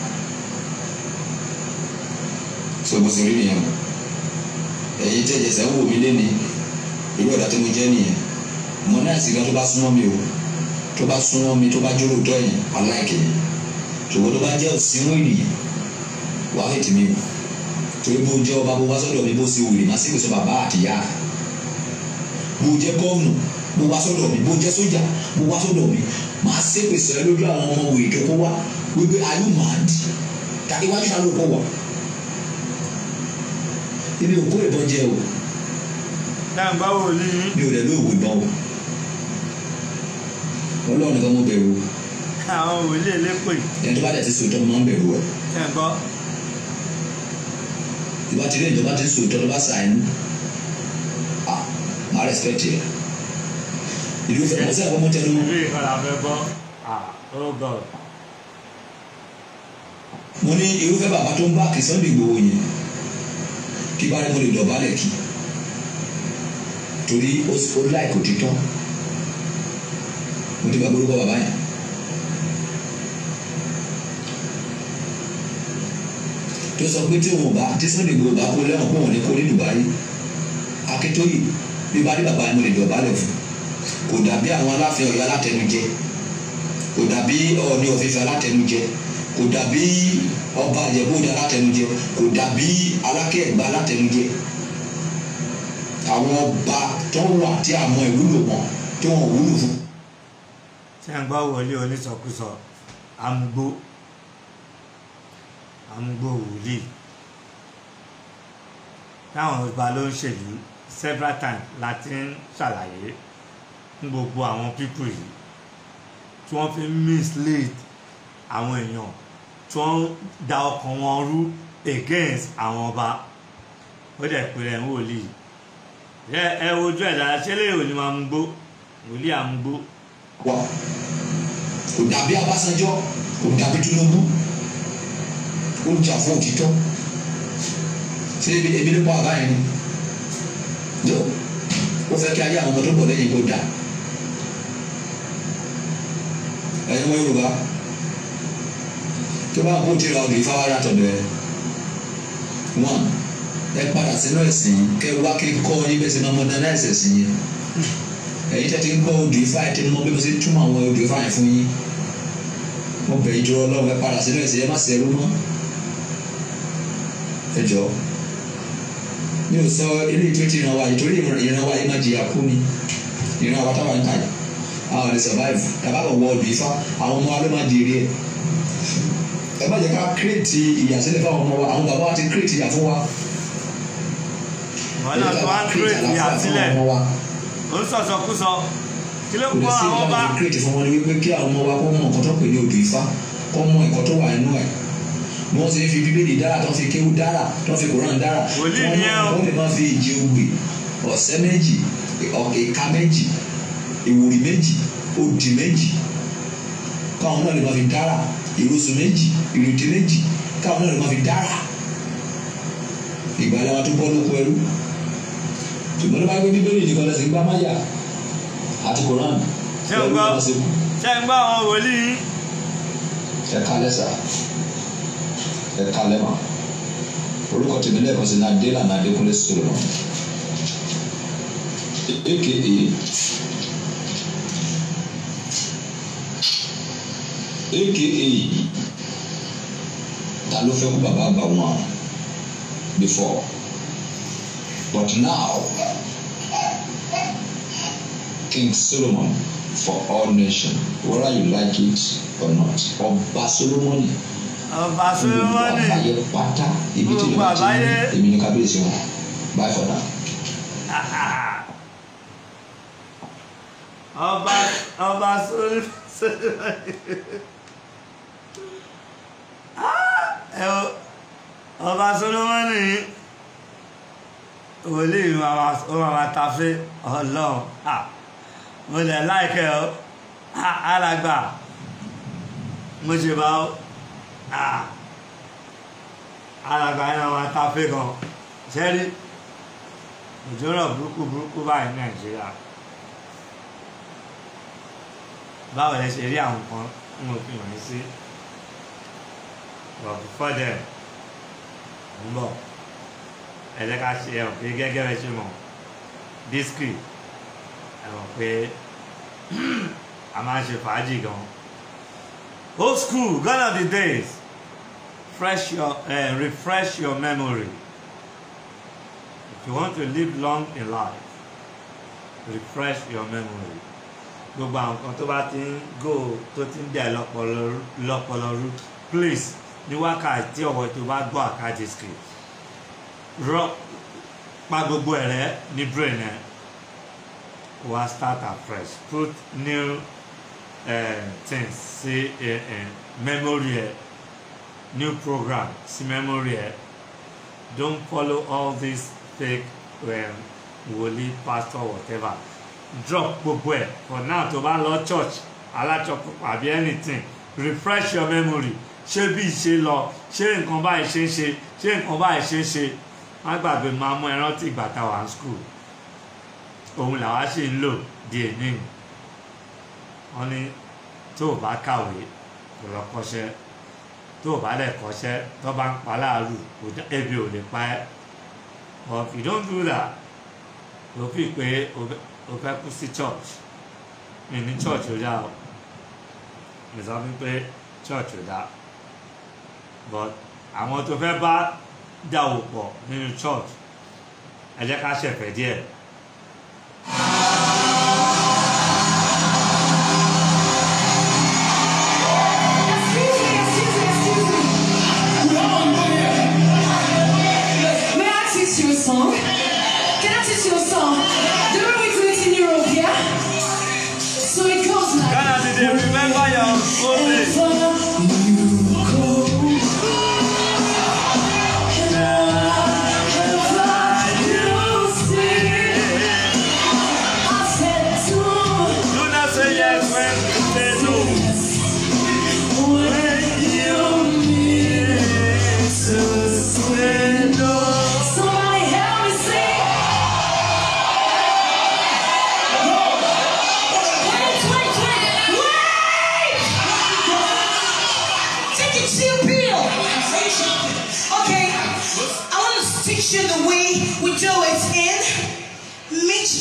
S5: so bó ṣe rí nìyẹn o ẹ̀yin tẹ̀jẹ̀ sẹ́ ń wò mí lẹ́ni irú ọ̀dà tí mo jẹ́ nìyẹn mo náà sì gan tó bá súnmọ́ mi o tó bá súnmọ́ mi tó bá jóró tọ́ yẹn aláìkè yẹn ṣùgbọ́n tó bá jẹ́ òsínwó ènìyàn wàá hẹ̀tì mi o torí bó jẹ́ ọba bó wá sọ́dọ̀ mi bó ṣe wùlé má sì pèsè bàbá àtìyá bó jẹ́ gọ́ọ̀nù bó wá sọ́dọ̀ mi bó jẹ́ sójà bó wá sọ́dọ̀ mi máa ṣe pèsè lójú àwọn ọmọ wòye tó kó wá wípé are you mad ta iwájú ta ló kó wá ibi òkú ìbọn jẹ o
S1: náà bá wòlíì yín
S5: mi ò dẹ̀ lóògùn ìbọn o ọlọ́run nìkan mo bẹ̀rù o
S1: àwọn wòlíì elépè
S5: ẹni tó bá dẹ̀ ti sòótọ́ mo máa ń bẹ̀rù ẹ̀
S1: ẹ̀ gbọ́
S5: ìbá ti rí ìjọba ti sòótọ́ tó bá sàánú ah máa respect yẹ ìlú fẹ́ mọ́sẹ́ àpamọ́ tẹnu
S1: ìlú ìkọlà fẹ́ gbọ́ ah oh god
S5: mo ní irúfẹ́ bàbá tó ń bá kí Sunday Igboho yẹn kí bá rí mo lè dọ̀bálẹ̀ kí torí ó ó láìkò títọ́ mo ti bá gbórúkọ bàbá yẹn tó sọ pé tí òun bá tí Sunday Igboho bá kó lẹ́wọ̀n pé òun ní kó ní Dubai Akíntóyè bí bá rí bàbá yẹn mo lè dọ̀bálẹ̀ fún kò dàbí àwọn aláfẹ́ Ọ̀yọ́ alátẹnujẹ kò dàbí Ọọ̀ni ọ̀fífẹ́ alátẹnujẹ kò dàbí ọba àjẹbóde alátẹnujẹ kò dàbí Aláké Ẹ̀gbá alátẹnujẹ àwọn ọba tó wà tí a mọ ìwúlò wọn tí wọn ò wúlò fún.
S1: tí a ń gbọ́ wòlíì onísọkúsọ amúgbó amúgbó wòlíì táwọn ọba ló ń ṣèlú several times láti ń ṣàlàyé fún gbogbo àwọn pípù yìí tí wọ́n fi ń mislead àwọn èèyàn tí wọ́n ń da ọkàn wọn rú against àwọn ọba ó dẹ̀ pé rẹ̀ ń wòlíì ẹ ẹ wojú ẹ̀ dára ṣé lè òní máa mú gbó wòlíì àmúgbó
S5: wa kò dàbí Abásanjọ́ kò dàbí Tinubu ó ń jà fún òtítọ́ ṣé ebi ebi ló pa àbá yẹn ni jọ ó fẹ́ kí ayé àwọn ọmọ tó bọ̀ lẹ́yìn kó dà ẹ̀yin ọmọ Yorùbá tó bá kó tìrọ ọdún ìfáwárà tọ̀dọ̀ ẹ̀ wọn ẹ padà sínú ẹ̀sìn yìí kẹ́ ẹ wá kí n kọ́ yín bẹ́ẹ̀ sẹ́ máa modernize ẹ̀sìn yẹn ẹ̀yin tẹ́tí ń gbọ́ odò ifá ẹ̀ tẹ́ni mọ́ bí mo ṣe túmọ̀ àwọn odò ifá yẹn fún yín mo bẹ̀ yín dúró ọlọ́run ẹ padà sínú ẹ̀sìn ẹ má ṣẹrú mọ́ ẹ jọ mi ò sọ ilé ìtú ti ìran wa yìí torí ìran wa yìí má jìyà kú ni ìran wa táwa ń kà yìí àwọn lè survive tàbá kò wọ odò ifá àwọn ọmọ wa ló má di eré ẹ ẹ má jẹ́ ká kírètì ìyàsílẹ̀ fún àwọn ọmọ wa àwọn bàbá wa ti kírètì ìyà fún wa
S1: wọn náà tó wá ń dúró ìyá sílẹ̀ ó ń sọ̀sọ̀kúsọ kí ló
S5: kò lè
S1: kọ́
S5: sí
S1: àwọn
S5: ìjọba
S1: ọba
S5: tó kírètì fún wọn ni wípé kí àwọn ọmọ wa kó mọ nǹkan tó pè ní odò ifá kó mọ ẹ̀kọ́ tó wà nínú ẹ̀ bí wọ́n ti fi bíbélì dára tó fi kéwú dára tó fi kóran dára
S1: Wòlíì
S5: tí wọ́n
S1: ni ẹ́ o.
S5: máa- wọ́n lè máa fi ìjì ogbè ọ̀sẹ̀ méjì ọ̀- ìka méjì ìwòrì méjì òdì méjì káwọn náà lè máa fi dára ìrosù méjì ìrètí méjì káwọn náà lè máa fi dára ìgbàlẹ̀ wọn tó bọ́ lóko ẹrú ṣùgbọ́n ló bá gbé bíbélì nìkan lẹ́sìn gbá máyà àti koran
S1: ṣé ń gbọ́ ṣé ń gbọ́ àwọn wòlíì yín?
S5: ẹ kalẹ sa ẹ kalẹ ma orúkọ tèmi lẹ́ẹ̀kan sí nadela nadekunle solomon aka aka ta ló fẹ́ kú bàbá àgbà wọn before but now king solomon for all nations whether you like it or not ọba solomoni
S1: ọba
S5: fún gbogbo
S1: solomoni
S5: àgbáyé pátá ibi tí
S1: Gbogbo
S5: ìjọba ti
S1: àgbáyé.
S5: ní èmi ní kábíyèsí wọn bye for now.
S1: ọba ọba solomoni ẹ o ọba solomoni wòlíì máa ma- ó máa ma tafe ọlọ́run Ah, mo lè láìkẹ́ ọ Ah, alàgbà mo ṣe bá ọ Ah, alàgbà yẹn máa ma tafe gan ṣẹ́rí òjò rọ̀ burúkú burúkú báyìí ní nàìjíríà báwo lẹ ṣe rí àwọn kan ń mo fi hàn yín sí but before then ń bọ̀ ẹ jẹ́ ká ṣe ẹ̀ pé gẹ́gẹ́ bẹ́ẹ̀ ṣe mọ̀ discri ẹ mọ̀ pé a máa ń ṣe fàájì gan old school gone are the days fresh your uh, refresh your memory if you want to live long in life refresh your memory gbogbo àwọn kan tó bá ti ń go tó ti ń dẹ̀ lọ́pọlọ rú please ní wákàtí ọ̀wọ́ tó bá gbọ́ àkájì script rọ pa gbogbo ẹ̀ rẹ́ ní brain ẹ̀ wá start afresh put new uh, things sí uh, uh, memory ẹ̀ new program sí memory ẹ̀ don't follow all these fake um, wòlíì pastor whatever drop gbogbo ẹ̀ for now tó bá lọ church alájọpọ̀ àbí anything refresh your memory ṣé bí ṣe lọ ṣé nǹkan báyìí ṣe ń ṣe ṣé nǹkan báyìí ṣe ń ṣe má gbàgbé máa mú ẹran tí ìgbà táwa ń school òun làwa ṣì ń lò di èní wọn ní tó o bá kàwé kò lọ kọ́ṣẹ́ tó o bá lẹ̀ kọ́ṣẹ́ tó bá ń pa láàrú kò dá- ebi ò lè pa ẹ́ but if you don't do that o fi pé o fẹ́- o fẹ́ kú sí church mi ní church ó dá o mi sọ fún pé church ò dá but àwọn tó fẹ́ bá dà wò pọ̀ nínú church ẹ jẹ́ ká ṣẹ̀fẹ̀ díẹ̀.
S6: Excuse me, excuse me, excuse me. May I teach you a song? Can I teach you a song? The way we do it in Europe, yeah? So it goes like
S1: Ghana did they remember your old days?
S6: Wherever you go,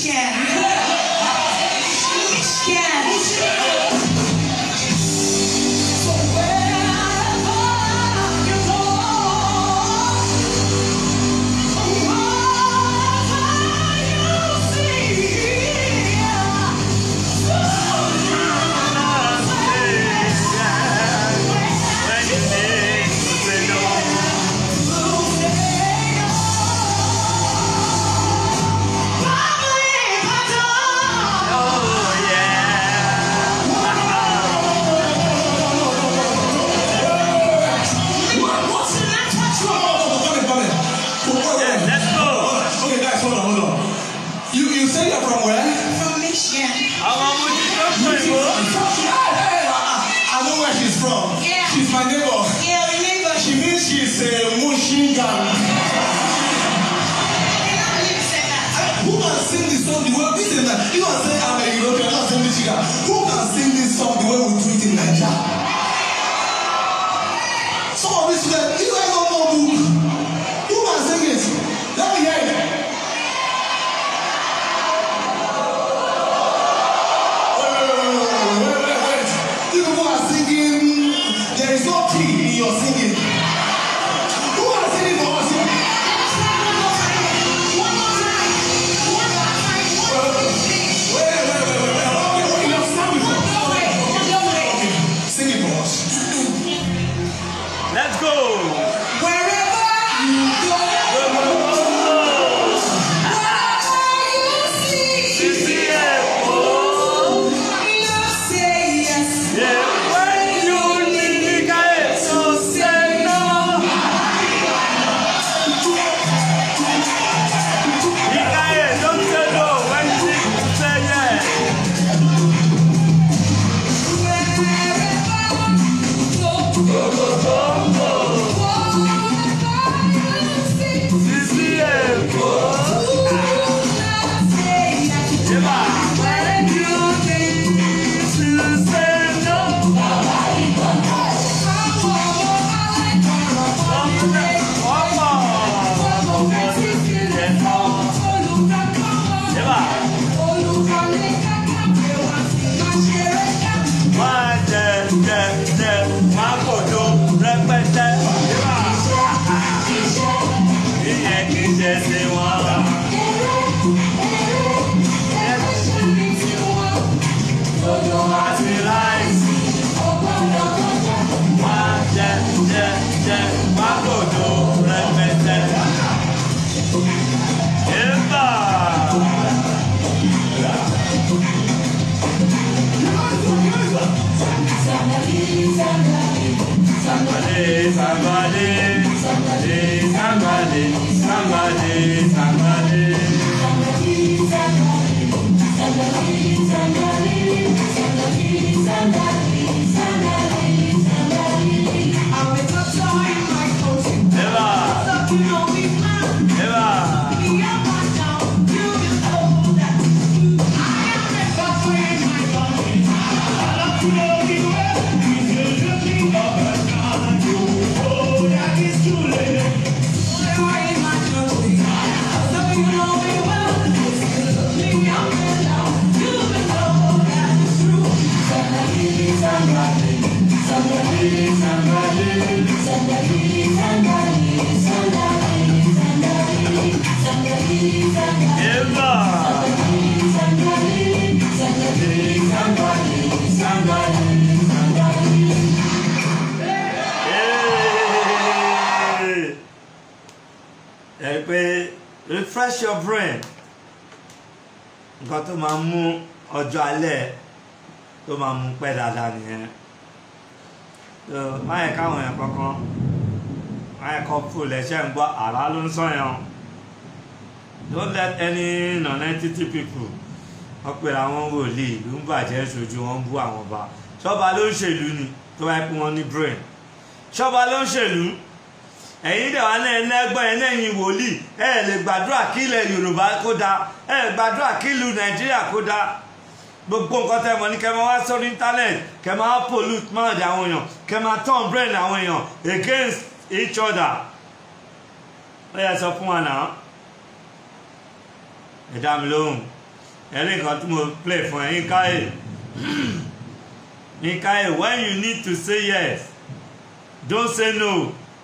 S6: Michigan. Michigan. So wherever you go, wherever you
S4: Okay, come here.
S1: Let's go.
S4: Okay, guys, hold on, hold on. You you say you're from where?
S6: From Michigan.
S1: Àwọn ọmọ ti tó pè
S4: Hey,
S1: wò.
S4: hey, I, I know where she's from.
S6: Yeah.
S4: She's my neighbor.
S6: Yeah, remember.
S4: She means she's a Mushingan. Who can sing this song the way this is like, you can say I'm a European, not say Michigan. Who can sing this song the way we do it in Nigeria? Some of these students, you guys don't know book. Who can sing it? Let me hear it. Wait, wait, wait, wait, wait, wait, wait, wait. You people are singing, there is no key in your singing. Who are singing for us here? Wait, wait, wait, wait, wait. Okay, okay, you have sung before. Okay, sing it for us.
S1: Let's go.
S4: Wherever you go,
S1: Sisi Èkó. Yeah, when you need ká èso sẹ́nà. Ìka èso sẹ́nà when you sẹ́yẹ̀. Sisi Èkó. Yébà. When you need to sẹ́nà. Yébà. Máa jẹ jẹ jẹ máa kòjó rẹpẹtẹ. Yébà. Ìyẹn kì í ṣe sí wọn. Àti láìsí. Máa jẹ jẹ jẹ máa kòjó rẹpẹtẹ. Yébà. Somebody, somebody, somebody, somebody, somebody, somebody. Eva, Eva. Eva. Hey. ẹ pé refresh your brain nǹkan tó máa mú ọjọ́ alẹ́ tó máa mú pẹ́ dáadáa nìyẹn so má yẹ káwọn èèyàn kankan má yẹ kọ́ fò lẹ́sẹ̀ ń gbọ́ àrá ló ń sọ̀yàn don't let any non-entity people wọ́n pèrè àwọn wòlíì ìlú ń bàjẹ́ ṣojú wọn ń bú àwọn ọba ṣọ́ba ló ń ṣèlú ni tó bá yẹ kí wọ́n ní brain ṣọ́ba ló ń ṣèlú ẹ̀yin dẹ̀ wá náà ẹlẹ́gbọ́n ẹ̀ lẹ́yìn wòlíì ẹ̀ lè gbàdúrà kí ilẹ̀ yorùbá kó dáa ẹ̀ lè gbàdúrà kí ìlú nàìjíríà kó dáa gbogbo nǹkan tẹ́ mọ̀ ní kẹ́ máa wá sórí internet kẹ́ máa pollute mind àwọn èèyàn kẹ́ máa turn brain àwọn èèyàn against each other ó yẹ sọ fún wa náà ẹ dá mi lóhùn ẹ̀rí nǹkan tí mo play fún ẹ Yínká ẹ̀ Yínká ẹ̀ when you need to say yes don't say no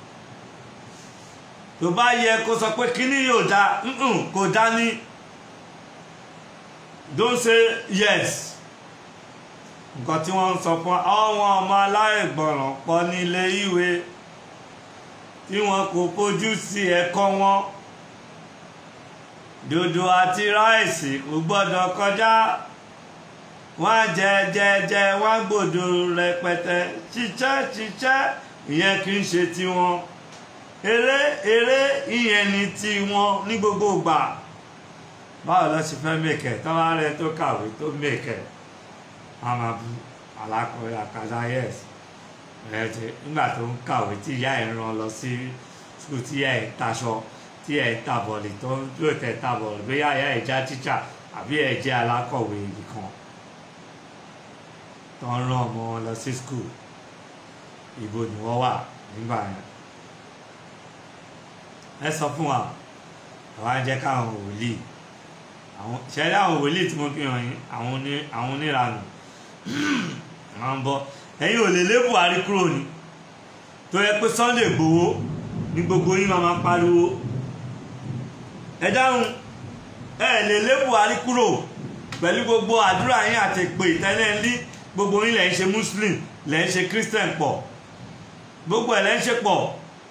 S1: tó bá yẹ kó sọ pé kíní yóò dá kò dá ní don't say yes nǹkan tí wọ́n ń sọ fún àwọn ọmọ aláìgbọràn pọ̀ nílé ìwé tí wọn kò fojú sí ẹ̀kọ́ wọn dòdò àti ráìsì kò gbọ́dọ̀ kọjá wọ́n jẹ jẹ jẹ wọ́n gbòdò rẹpẹtẹ ṣiṣẹ́ ṣiṣẹ́ ìyẹn kì í ṣe tiwọn eré eré ìyẹn ni tiwọn ní gbogbo ìgbà báwo lọ sí fẹ́ mèkẹ́ tọ́wá rẹ tó kàwé tó mèkẹ́ wọ́n máa bu alákọ̀ọ́yà kàdá yẹ́s ẹ̀ ti nígbà tó ń kàwé tí ìyá ẹ̀ rán lọ sí skul tí ìyá ẹ̀ taṣọ tí ẹ̀ ta bọ̀lì tó ń yóò tẹ̀ ta bọ̀lì bóyá ìyá ẹ̀ já tíṣà àbí ẹ̀ jẹ́ alákọ̀wé ibì kan tó ń rán ọmọ wọn lọ sí skul ìbò ni wọ́n wà nígbà yẹn ẹ sọ fún wa àwọn á jẹ́ káwọn wòlíì àwọn ṣẹlẹ̀ àwọn wòlíì tí mo fi hàn yín àwọn oní àwọn oníranù àwọn ń bọ ẹ̀yin ò lè lé Buhari kúrò ní tó yẹ pé Sunday Igboho ní gbogbo yín máa máa pariwo ẹ dáhùn ẹ lè lé Buhari kúrò pẹ̀lú gbogbo àdúrà yín àti ìpè tẹ́lẹ̀ ní gbogbo yín lẹ̀ ń ṣe Muslim lẹ̀ ń ṣe Christian pọ̀ gbogbo ẹ̀ lẹ̀ ń ṣe pọ̀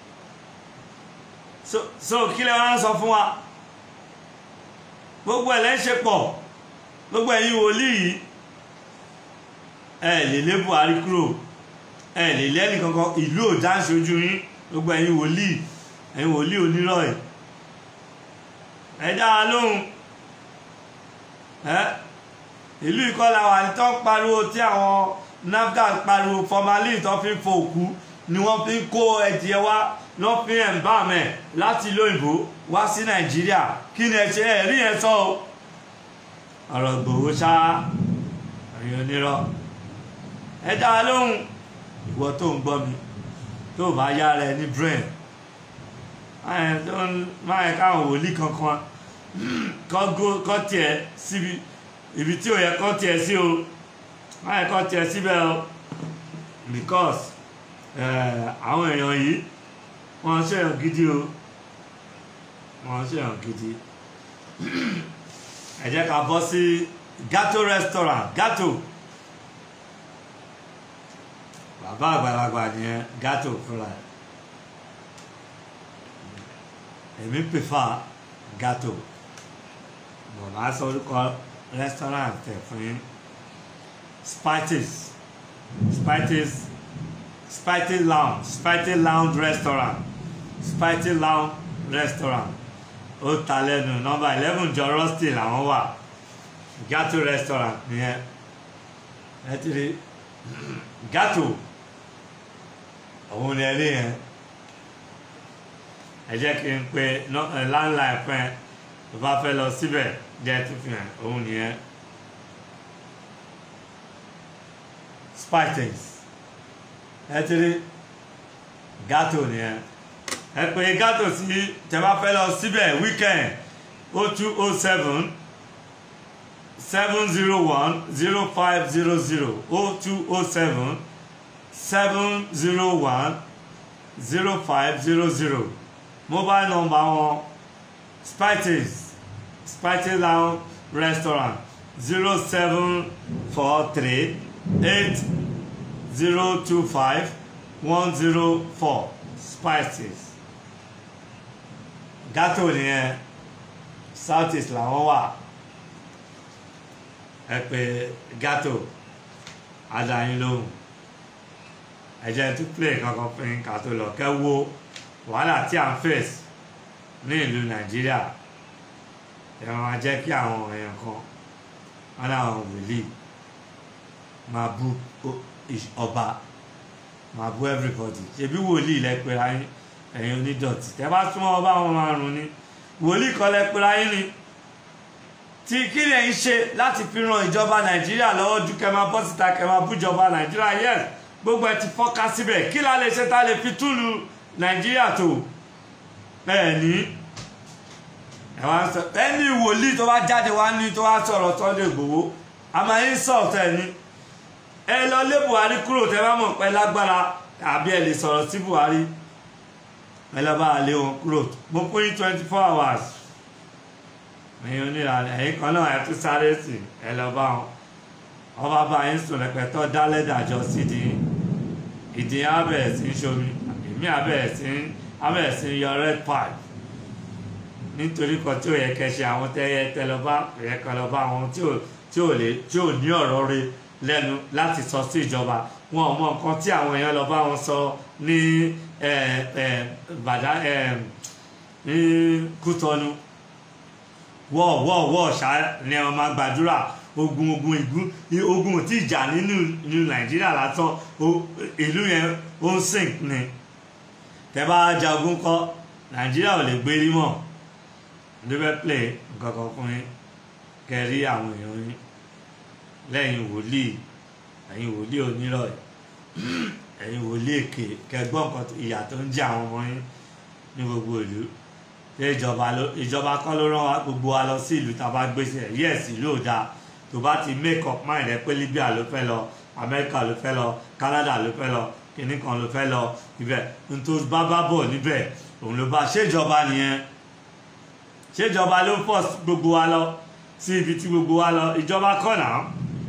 S1: so so kí lẹ wá ń sọ fún wa gbogbo ẹ̀ lẹ́ ń ṣe pọ̀ gbogbo ẹ̀yin wòlíì yìí ẹ lè lé Buhari kúrò ẹ lè lé ẹnìkankan ìlú ò dá ṣojú yín gbogbo ẹ̀yin wòlíì ẹ̀yin wòlíì onírọ̀ ẹ̀ ẹ dá wa lóhùn ẹ ìlú ìkọlà wà ní tó ń pariwo tí àwọn NAFDAC pariwo formalin tó fi ń fo òkú ni wọ́n fi ń kó ẹ̀jẹ̀ wá lọ́ fi ń bá mẹ́ láti ìlú òyìnbó wá sí nàìjíríà kí ni ẹ ṣe ẹ rí yẹn sọ o ọ̀rọ̀ gbòòwò ṣá ẹ̀yin onírọ́ ẹ dá a lóhùn ìwọ tó ń gbọ́ mi tó bá yára ẹ ní brain máa yẹ káwọn wòlíì kankan kọ́ tiẹ̀ síbi ibi tí ò yẹ kọ́ tiẹ̀ sí o máa yẹ kọ́ tiẹ̀ síbẹ̀ o because àwọn èèyàn yìí wọ́n ṣèyàn gidi o wọ́n ṣèyàn gidi ẹ jẹ́ ká bọ́ sí gato restaurant gato bàbá àgbàlagbà nìyẹn gato fúnra ẹ̀ èmi prefer gato mo máa sọ orúkọ restaurant tẹ̀ fún yín spices spices spicy lounge spicy lounge restaurant spicy lounge restaurant ó ta lẹ́nu nọ́mbà eleven jọ rusty làwọn wà gato restaurant nìyẹn ẹ ti rí gato òun ni ẹ rí yẹn ẹ jẹ́ kí n pe landline fún ẹ tó bá fẹ́ lọ síbẹ̀ jẹ́ tó fi hàn òun nìyẹn spices ẹ ti rí gato nìyẹn ẹ pè gato sí tẹ́ bá fẹ́ lọ síbẹ̀ weekend o two o seven seven zero one zero five zero zero o two o seven seven zero one zero five zero zero mobile number wọn spices spices lounge restaurant zero seven four three eight zero two five one zero four spices gato nìyẹn south east làwọn wà ẹ pè gato adayin lóhùn ẹ jẹ́ tún play kankan fún yín ká tó lọ kẹ́ wo wàhálà tí à ń face ní ìlú nàìjíríà ẹ máa jẹ́ kí àwọn èèyàn kan wọn láwọn wòlíì máa bú ọba máa bú everybody ṣebí wòlíì lẹ pera yín ẹ̀yin onídọ̀tí tẹ́ bá súnmọ́ ọba wọn máa rùn ni wòlíì kan lẹ pera yín ni tí kí lè ń ṣe láti fi ran ìjọba nàìjíríà lọ́wọ́ ju kẹ́ máa bọ́ síta kẹ́ máa bú ìjọba nàìjíríà yes gbogbo ẹ ti fọ́ká síbẹ̀ kí la lè ṣe ta lè fi túlù nàìjíríà tó ẹ ní ẹ wá ń sọ ẹni wòlíì tó bá jáde wá ní tó wá sọ̀rọ̀ Sunday Igboho a máa ń sọ ọ̀tẹ̀ ni ẹ lọ lé Buhari kúrò tẹ bá mọ̀ pé lágbára àbí ẹ lè sọ̀rọ̀ sí Buhari ẹ lọ bá a lé wọn kúrò mo fún yín twenty four hours ẹ̀yin oníranú ẹ̀yin kan náà ẹ tún sáré sí ẹ lọ bá wọn wọn bá bá yín sùn rẹpẹtọ dálẹ́dàjọ sídìí ìdí abẹ́ẹ̀ sí ń ṣomi èmi abẹ́ẹ̀ sí ń abẹ́ẹ̀ sí ń yọ red pipe nítorí kan tí ò yẹ kẹ́ ṣe àwọn tẹ́yẹ tẹ́ lọ bá yẹ kẹ́ lọ bá àwọn tí ò tí ò lè tí ò ní ọ̀rọ̀ rẹ̀ lẹ́nu láti sọ sí ìjọba wọn ò mọ nǹkan tí àwọn èèyàn lọ bá wọn sọ ní ẹ ẹ bàdá ẹ ní Kútọ́nù wọ́ wọ́ wọ́ ṣá ni wọn máa gbàdúrà ogun ogun igun ogun tí ìjà nínú nínú Nàìjíríà lásán o- ìlú yẹn ó ń sìn ni tẹ bá jagun kọ Nàìjíríà ò lè gbérí mọ́ níbẹ̀ play nǹkan kan fún yín kẹrí àwọn èèyàn yín lẹ́yìn wòlíì ẹ̀yin wòlíì onírọ̀ yìí ẹ̀yin wòlíì èké kẹgbọ́n nǹkan tó- ìyà tó ń jẹ àwọn ọmọ yín ní gbogbo ìlú ṣé ìjọba ló ìjọba kọ́ ló rán wa gbogbo wa lọ sí ìlú tá a bá gbé sí ẹ̀ yẹ́ẹ̀sì ló dáa tó bá ti make up mind rẹ pé Libya ló fẹ́ lọ America ló fẹ́ lọ Canada ló fẹ́ lọ kìnnì kan ló fẹ́ lọ ibẹ̀ nítorí bá bá bọ̀ níbẹ̀ òun ló bá ṣèjọba nìyẹn ṣèjọba ló pọ̀ gbogbo wa lọ sí ibi tí gbogbo wa lọ ìjọba kọ́ náà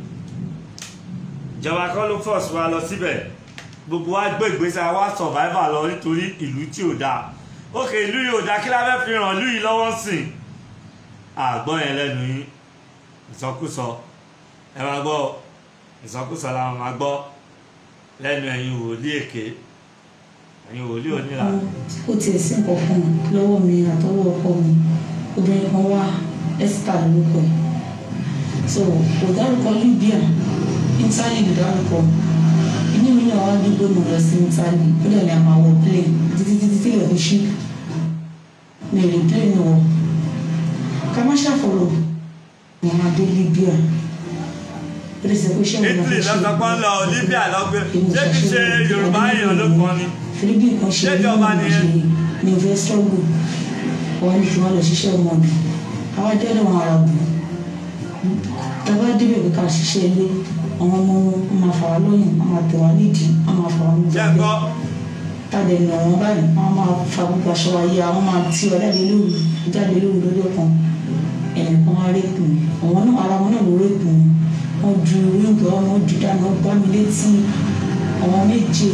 S1: ìjọba kọ́ ló pọ̀ sí wa lọ síbẹ̀ gbogbo wa gbé ìgbésẹ̀ wa survivor lọ nítorí ìlú tí ò dáa ókè ìlú yìí ò dáa kí la fẹ́ fi ràn ìlú yìí lọ́wọ́ sìn àgbọ̀ yẹn lẹ́nu yín ìsọkúsọ ẹ máa gbọ́ ìsọkúsọ làwọn máa gbọ́ lẹ́nu ẹ̀yin wòlíì èké ẹ̀yin wòlíì onílà
S7: ó tiẹ̀ sí nǹkan kan lọ́wọ́ mi àtọwọ́ ọkọ mi obìnrin kan wá Esther lórúkọ ẹ̀ so kò dárúkọ Libya Italy ló dárúkọ inú mi náà wá dúró mo lọ sí Italy ó dẹ̀ ní a máa wọ plane títí títí tí ìlẹ̀ fi ṣí mi ò lè plane wọ ká má ṣàfọ̀rọ̀ mo máa dé Libya ó lè sọ pé ṣé òun
S1: Italy lọ́sọ̀pọ̀ ń lọ Libya lọ́gbẹ́ ṣé kìí ṣe Yorùbá èèyàn ló kàn ni
S7: philippine kan ṣe
S1: Ṣéjọba
S7: ní
S1: nìyẹn?
S7: ní ìfẹ́ struggle wọn ní kí wọ́n lọ ṣiṣẹ́ ọmọ mi àwọn jẹ́rìí wọn ara bù tàbá débẹ̀ pé ká ṣiṣẹ́ ilé àwọn ọmọ wọn máa fà wá lóyún wọn máa tẹ̀ wá nídìí wọn máa fà wá ní
S1: jẹ́
S7: gbàgbé
S1: gbọ́
S7: tàbí ẹnu wọn báyìí wọn máa fa gbogbo aṣọ wa yé àwọn máa tí ọ jáde lóru jáde lóru lọ́jọ́ kan ẹnì kan wá rẹ́pù mi àwọn náà ara wọn náà ló rẹ́pù mi wọn ju ríǹgì wọn wọn ju dáná wọn gbá mi létí àwọn méje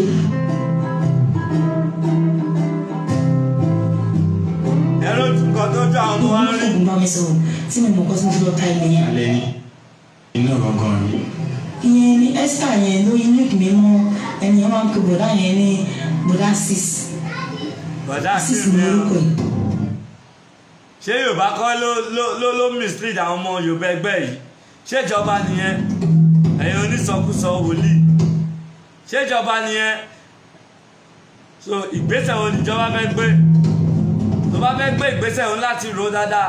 S1: ẹ̀rọ nǹkan tó jọ àwọn ọmọ wa rí
S7: fún bá mi sọ̀rọ̀ tí mi mọ̀ kọ́ tí mo ti lọ ta ilẹ̀ yẹn.
S8: alẹ́ ní inú gangan rí
S7: ìyẹn ni esther yẹn ló yí lùkì mi mọ ẹni yẹn máa ń pe bọ̀dá yẹn ní bọ̀dá sis
S1: bọ̀dá sí
S7: sis
S1: mi
S7: ní orúkọ yìí.
S1: ṣé Yorùbá kọ́ ló ló ló ló mislead àwọn ọmọ Yorùbá ẹgbẹ́ yìí ṣèjọba nìyẹn ẹ̀yin onísọkúsọ wòlíì ṣèjọba nìyẹn so ìgbésẹ̀ wo níjọba fẹ́ gbé tó bá fẹ́ gbé ìgbésẹ̀ òun láti rò dáadáa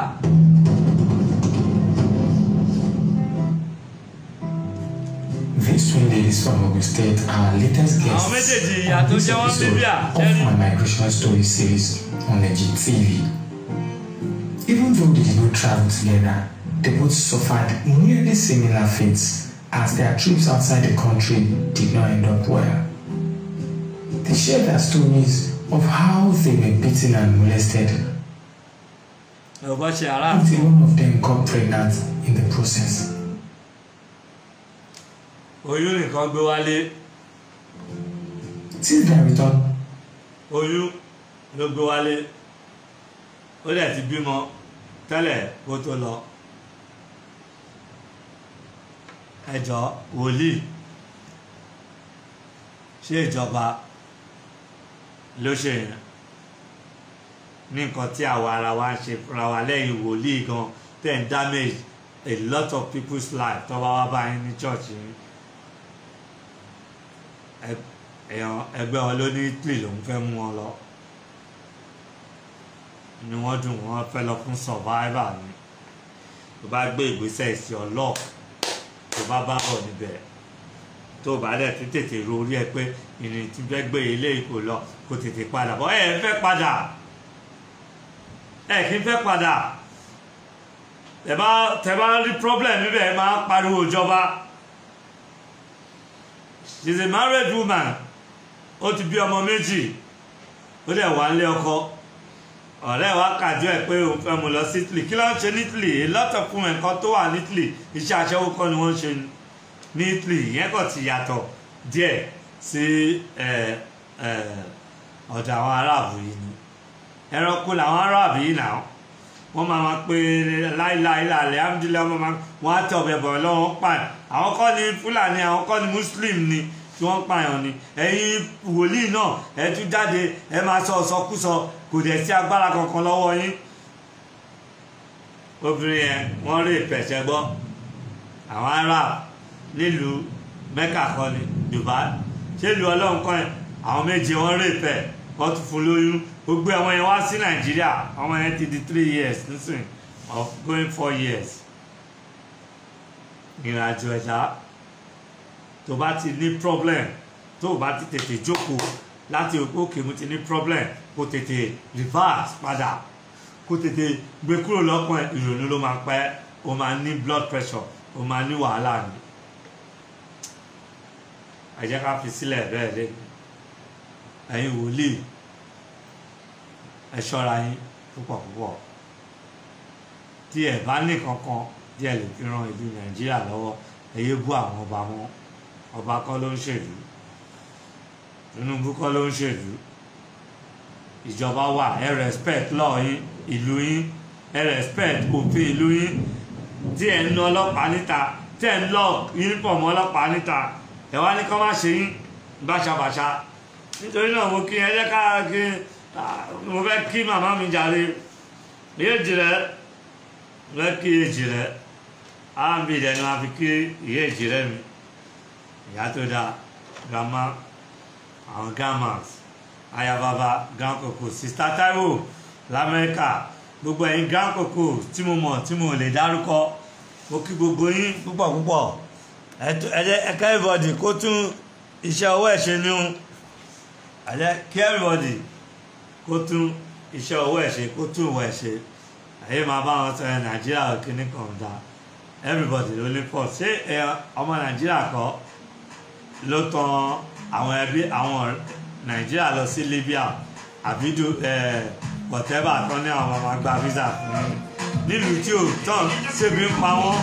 S8: These twin ladies from Ogun State are our latest guests
S1: Àwọn méjèèjì ìyá
S8: on
S1: tó
S8: this
S1: jẹ́ wọ́n
S8: episode
S1: Libya,
S8: of
S1: ẹni-
S8: my migration story series on Legit TV. Even though they did not travel together, they both suffered nearly similar fates as their trips outside the country did not end up well. They shared their stories of how they were beaten and molested
S1: Yorùbá ṣe ara
S8: until one of them got pregnant in the process.
S1: oyún nìkan gbé wálé
S8: Since their return
S1: oyún ló gbé wálé ó dẹ̀ ti bímọ tẹ́lẹ̀ kó tó lọ ẹjọ́ wòlíì ṣé ìjọba ló ṣe yẹn ní nǹkan tí àwa ara wa ń ṣe fúnra wa lẹ́yìn wòlíì gan ten damage a lot of people's life tó bá wá báyìí ní church yìí ẹ- èèyàn ẹgbẹ́ wọn ló ní Italy lòún fẹ́ mú wọn lọ ni wọ́n dùn wọ́n fẹ́ lọ fún survivor ni tó bá gbé ìgbésẹ̀ sí ọlọ́ tó bá bá bọ̀ níbẹ̀ tó bá dẹ̀ ti tètè ro orí ẹ pé ìrìn tí fẹ́ gbé eléyìí kò lọ kó tètè padà bọ̀ ẹ fẹ́ padà ẹ kì í fẹ́ padà tẹ bá tẹ bá rí problem níbẹ̀ ẹ máa pariwo ìjọba she is a married woman ó ti bí ọmọ méjì ó dẹ̀ wá lé ọkọ ọ̀rẹ́ wa kàjọ ẹ̀ pé òun fẹ́ mu lọ sí Italy kí ló ń ṣe ní Italy a lot of women kan tó wà ní Italy iṣẹ́ aṣẹ́wó kọ́ ni wọ́n ń ṣe ní Italy ìyẹn kàn ti yàtọ̀ díẹ̀ sí ẹ̀ ẹ̀ ọ̀dọ̀ àwọn aráàbù yìí ni ẹranko làwọn aráàbù yìí náà wọ́n máa ma pé láìláì lálẹ́ amúdílẹ̀ wọ́n máa wọ́n á tẹ̀ ọ̀bẹ̀ bọ̀ lọ́wọ́ pààyàn àwọn kọ́ ni Fúlàní àwọn kọ́ ni Muslim ni tí wọ́n pààyàn ni ẹ̀yin wòlíì náà ẹ tún jáde ẹ máa sọ ọ̀sọ́kúsọ kò dẹ̀ sí agbára kankan lọ́wọ́ yín obìnrin yẹn wọ́n rí ìpẹ̀sẹ̀ gbọ́ àwọn Arab nílùú Mẹ́kà kọ́ ni Dubai ṣé ìlú ọlọ́run kọ́ yẹn àwọn méje wọ́n rí ìpẹ̀ wọ́n tún fún lóyún gbogbo àwọn yẹn wá sí Nàìjíríà àwọn yẹn ti di three years nísìnyí of going four years ìrìnàjò ẹ̀dá tó bá ti ní problem tó bá ti tètè jókòó láti òpó òkè mo ti ní problem kó tètè reverse padà kó tètè gbé kúrò lọ́kàn ẹ̀ ìrònú ló máa pẹ́ o máa ní blood pressure o máa ní wàhálà ni ẹ jẹ́ ká fi sílẹ̀ bẹ́ẹ̀ lé ẹ̀yin wòlíì ẹ ṣọ́ra yín púpọ̀ púpọ̀ tí ẹ bá ní kankan tí ẹ lè fi ran ìlú nàìjíríà lọ́wọ́ ẹ yé bú àwọn ọba wọn ọba kọ́ ló ń ṣèlú Tinubu kọ́ ló ń ṣèlú ìjọba wà ẹ respect law yín ìlú yín ẹ respect òfin ìlú yín tí ẹ ń ná ọlọ́pàá níta tí ẹ ń lọ uniform ọlọ́pàá níta ẹ wá ní kọ́ má ṣe yín báṣabàṣa nítorí náà mo kí ẹ jẹ́ ká kí mo fẹ́ kí màmá mi jàre èjì rẹ mo fẹ́ kí èjì rẹ áàbì rẹ ni wọ́n fi kí ìyá èjì rẹ mi ìyá tó dáa grandma àwọn grandmas ayababa grand koko sista Taiwo lamẹ́ríkà gbogbo ẹ̀yin grand koko tí mo mọ̀ tí mo lè dárúkọ mo kí gbogbo yín púpọ̀ púpọ̀ ẹ jẹ́ ẹ kẹ́ everybody kó tún iṣẹ́ ọwọ́ ẹ̀ ṣe ní o ẹ jẹ́ kí everybody kó tún iṣẹ́ ọwọ́ ẹ̀ ṣe kó tún ìwọ̀ ẹ̀ ṣe ẹ̀yẹ́ máa bá wọn sọ ẹ̀ nàìjíríà kìíní kan dá everybody ló ní pọ̀ ṣé ẹ ọmọ nàìjíríà kọ́ ló tan àwọn ẹbí àwọn nàìjíríà lọ sí libya àbídú ẹ whatever tán ní àwọn ọmọ gba visa fún un nílùú tí ò tán ṣébi ń pa wọ́n.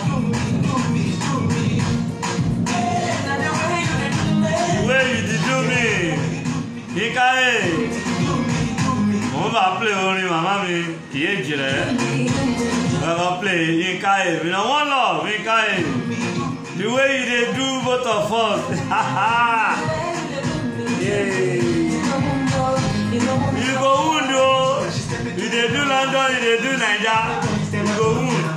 S1: ìwé ìdíjú mi yíkáyè mo ń bá play orin màmá mi ìyé ìjìrẹ́ bàbá play yíkáyè mi náà wọ́n lọ yíkáyè the way you dey do both of us. yeah. you go wound o you dey do London you dey do Naija you go wound.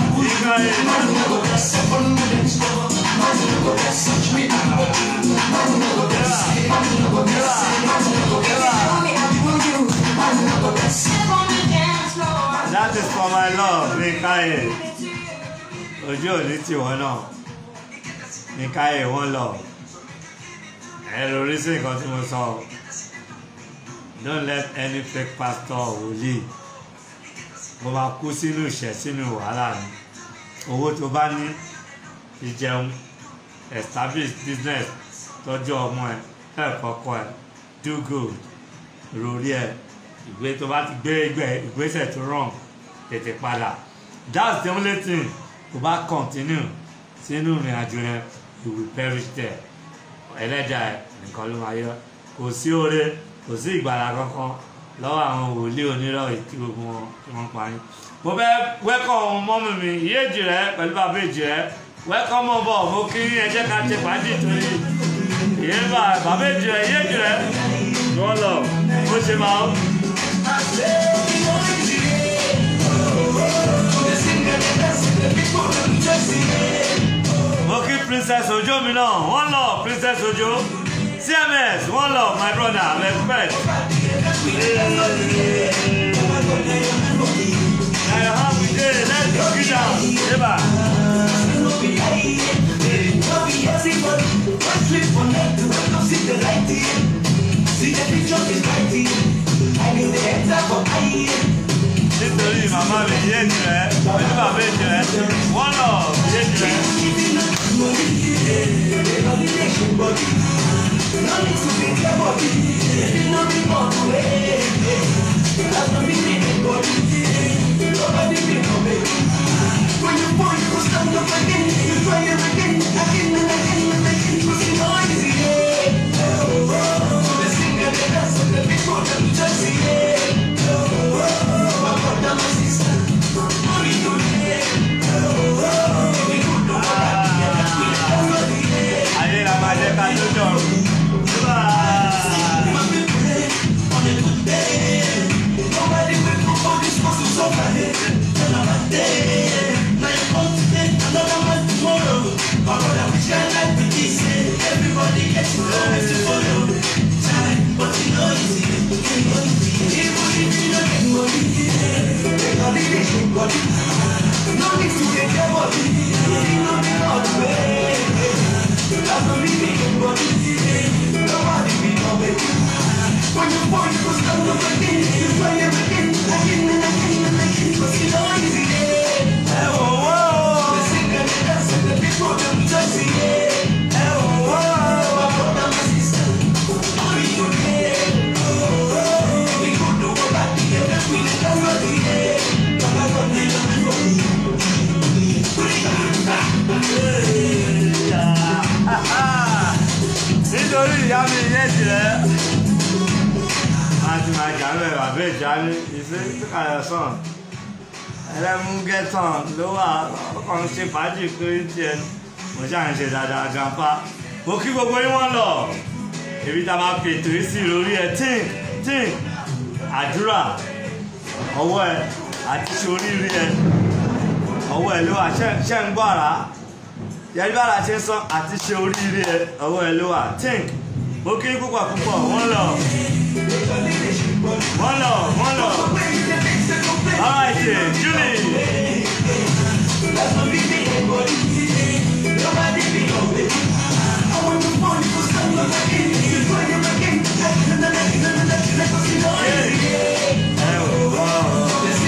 S4: Touch me,
S1: káyè ojú òní tiwọn náà ní káyè wọn lọ ẹ lórí sí nǹkan tí mo sọ don't let any fake pastor wòlíì mo máa kú sínú ìṣẹ́ sínú wàhálà ni owó tó bá ní fi jẹun establish business tọ́jú ọmọ ẹ help ọkọ ẹ do good rori ẹ ìgbé tó bá ti gbé ìgbé ìgbésẹ̀ tó wrong tètè padà that's the only thing tó bá continue sínú ìrìn àjò yẹn you will perish there ẹlẹ́dàá ẹ nìkan ló máa yọ kò sí oore kò sí ìgbàlà kankan lọ́wọ́ àwọn wòlíì onírọ̀ ìtí gbogbo wọn tí wọ́n pa yín. mo fẹ́ wẹ́kọ̀ mọ́mì mi ìyéèjì rẹ pẹ̀lú bàbá èjì rẹ wẹ́kọ̀ mọ́ bọ̀ mo kí ẹ jẹ́ ká ṣe fàájì torí ìyẹn bá bàbá èjì rẹ ìyéèjì rẹ wọ́n lọ bó ṣe máa ń. mo kí princess ojo mi náà wọ́n lọ princess ojo cms wọ́n lọ my brother respect. Now how we did, let's go get down. Eba. Nítorí màmá mi yé jẹ́, pẹ̀lú bàbá jẹ́, wọ́n lọ yé jẹ́. Ayé la máa jẹ́ ká tó jọ. Eba. Ẹ wò wò. Ẹ wò wò. nítorí ìyá mi yé tirẹ̀ máa ti máa jà lóye wà bẹ́ẹ̀ já ní ìṣe kíkàlẹ̀ sàn ẹlẹ́mú gẹ́tàn ló wà ọkàn ń ṣe fàájì kiri tiẹ̀ mo ṣáà ń ṣe dáadáa grandpa mo kí gbogbo yín wọ́n lọ èmi tá a máa fi ètò yìí sí lórí ẹ tíǹk tíǹk àdúrà ọwọ́ ẹ àti ṣe oríire ẹ ọwọ́ ẹ ló wà ṣẹ́ ń gbọ́ àrá yẹrí bára ṣe ń sọ àti ṣe oríire ẹ ọwọ́ ẹ ló wà tíǹk mo kí púpọ̀ púpọ̀ wọ́n lọ wọ́n lọ wọ́n lọ alright julie ẹ wò wọ́n.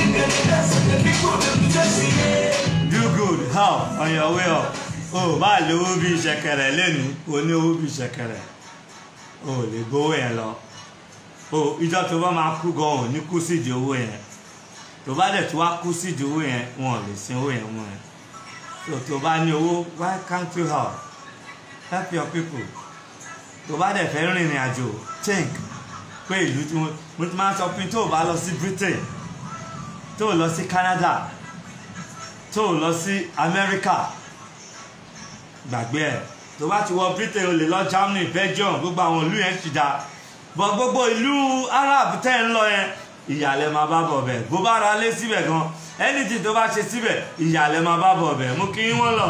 S1: do good help on your way up o bá lówó bí ìṣẹ̀kẹ̀rẹ̀ lẹ́nu o ní owó bí ìṣẹ̀kẹ̀rẹ̀ o ò lè gbowó yẹn lọ o ìjọ tó bá máa kú gan ò ní kú sídìí owó yẹn tó bá dẹ̀ tó wá kú sídìí owó yẹn wọn ò lè sin owó yẹn mú ẹ so tó bá ní owó why can't you help help your people tó bá dẹ̀ fẹ́ rìnrìn àjò think pé ìlú tí mo mo ti máa ń sọ pé tó o bá lọ sí Britain tó o lọ sí Canada tó o lọ sí America gbàgbé ẹ̀ tó bá ti wọ Britain o lè lọ Germany Belgium gbogbo àwọn ìlú yẹn ti dáa bọ̀ gbogbo ìlú Arab tẹ́ ń lọ yẹn ìyàlẹ̀ máa bá bọ̀ bẹ̀ bó bá ra lé síbẹ̀ gan anything tó bá ṣe síbẹ̀ ìyàlẹ̀ máa bá bọ̀ bẹ̀ mú kí wọ́n lọ.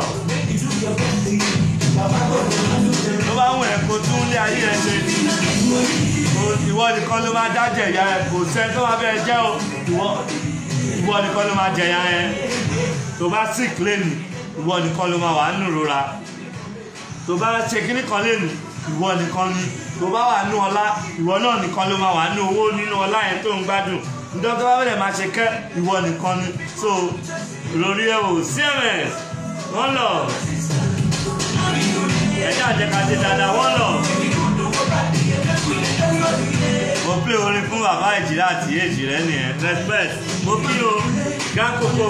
S1: tó bá wù ẹ́ kó tún lé ayé ẹ ṣe o- ìwọ nìkan ló máa dájẹ̀ ìyá ẹ kò sẹ́ tó máa bẹ́ẹ̀ jẹ́ o ìwọ ìwọ nìkan ló máa jẹ̀yà ẹ tó bá sick lẹ́nu ìwọ nìkan ló máa wà nínú ìrora tó bá ṣe kíní kan lẹ́nu ìwọ nìkan ni tó bá wà nínú ọlá ìwọ náà nìkan ló máa wà nínú owó nínú ọlá yẹn tó ń gbádùn nítorí tó bá bẹ̀rẹ̀ máa ṣe kẹ́ ìwọ nìkan ni so lórí ẹ̀ wò cms wọ́n lọ ẹ̀jẹ̀ àjẹkàdé dáadáa wọ́n lọ mo plé orin fún bàbá ìjìlá àti èjì rẹ nìyẹn respect mo kí o gákòkò.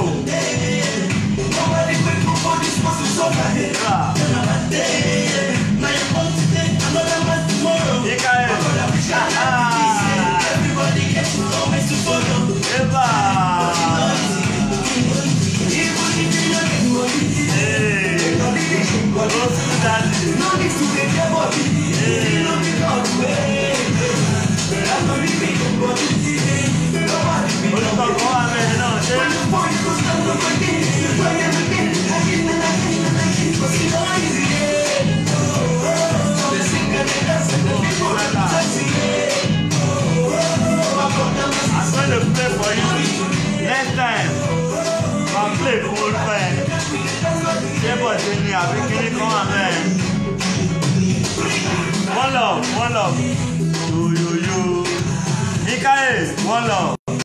S1: Ikael. Ah. Eba. Hey. Go to daddy. Olùkọ́ kan wà bẹ́ẹ̀ náà ṣé. I'm going to play for you next time. Máa play fún orúkọ ẹ̀. Ṣé bọ̀dé ni àbí kíní kan wà bẹ́ẹ̀? One love, one love. Yoyoyo. Mikael, one love.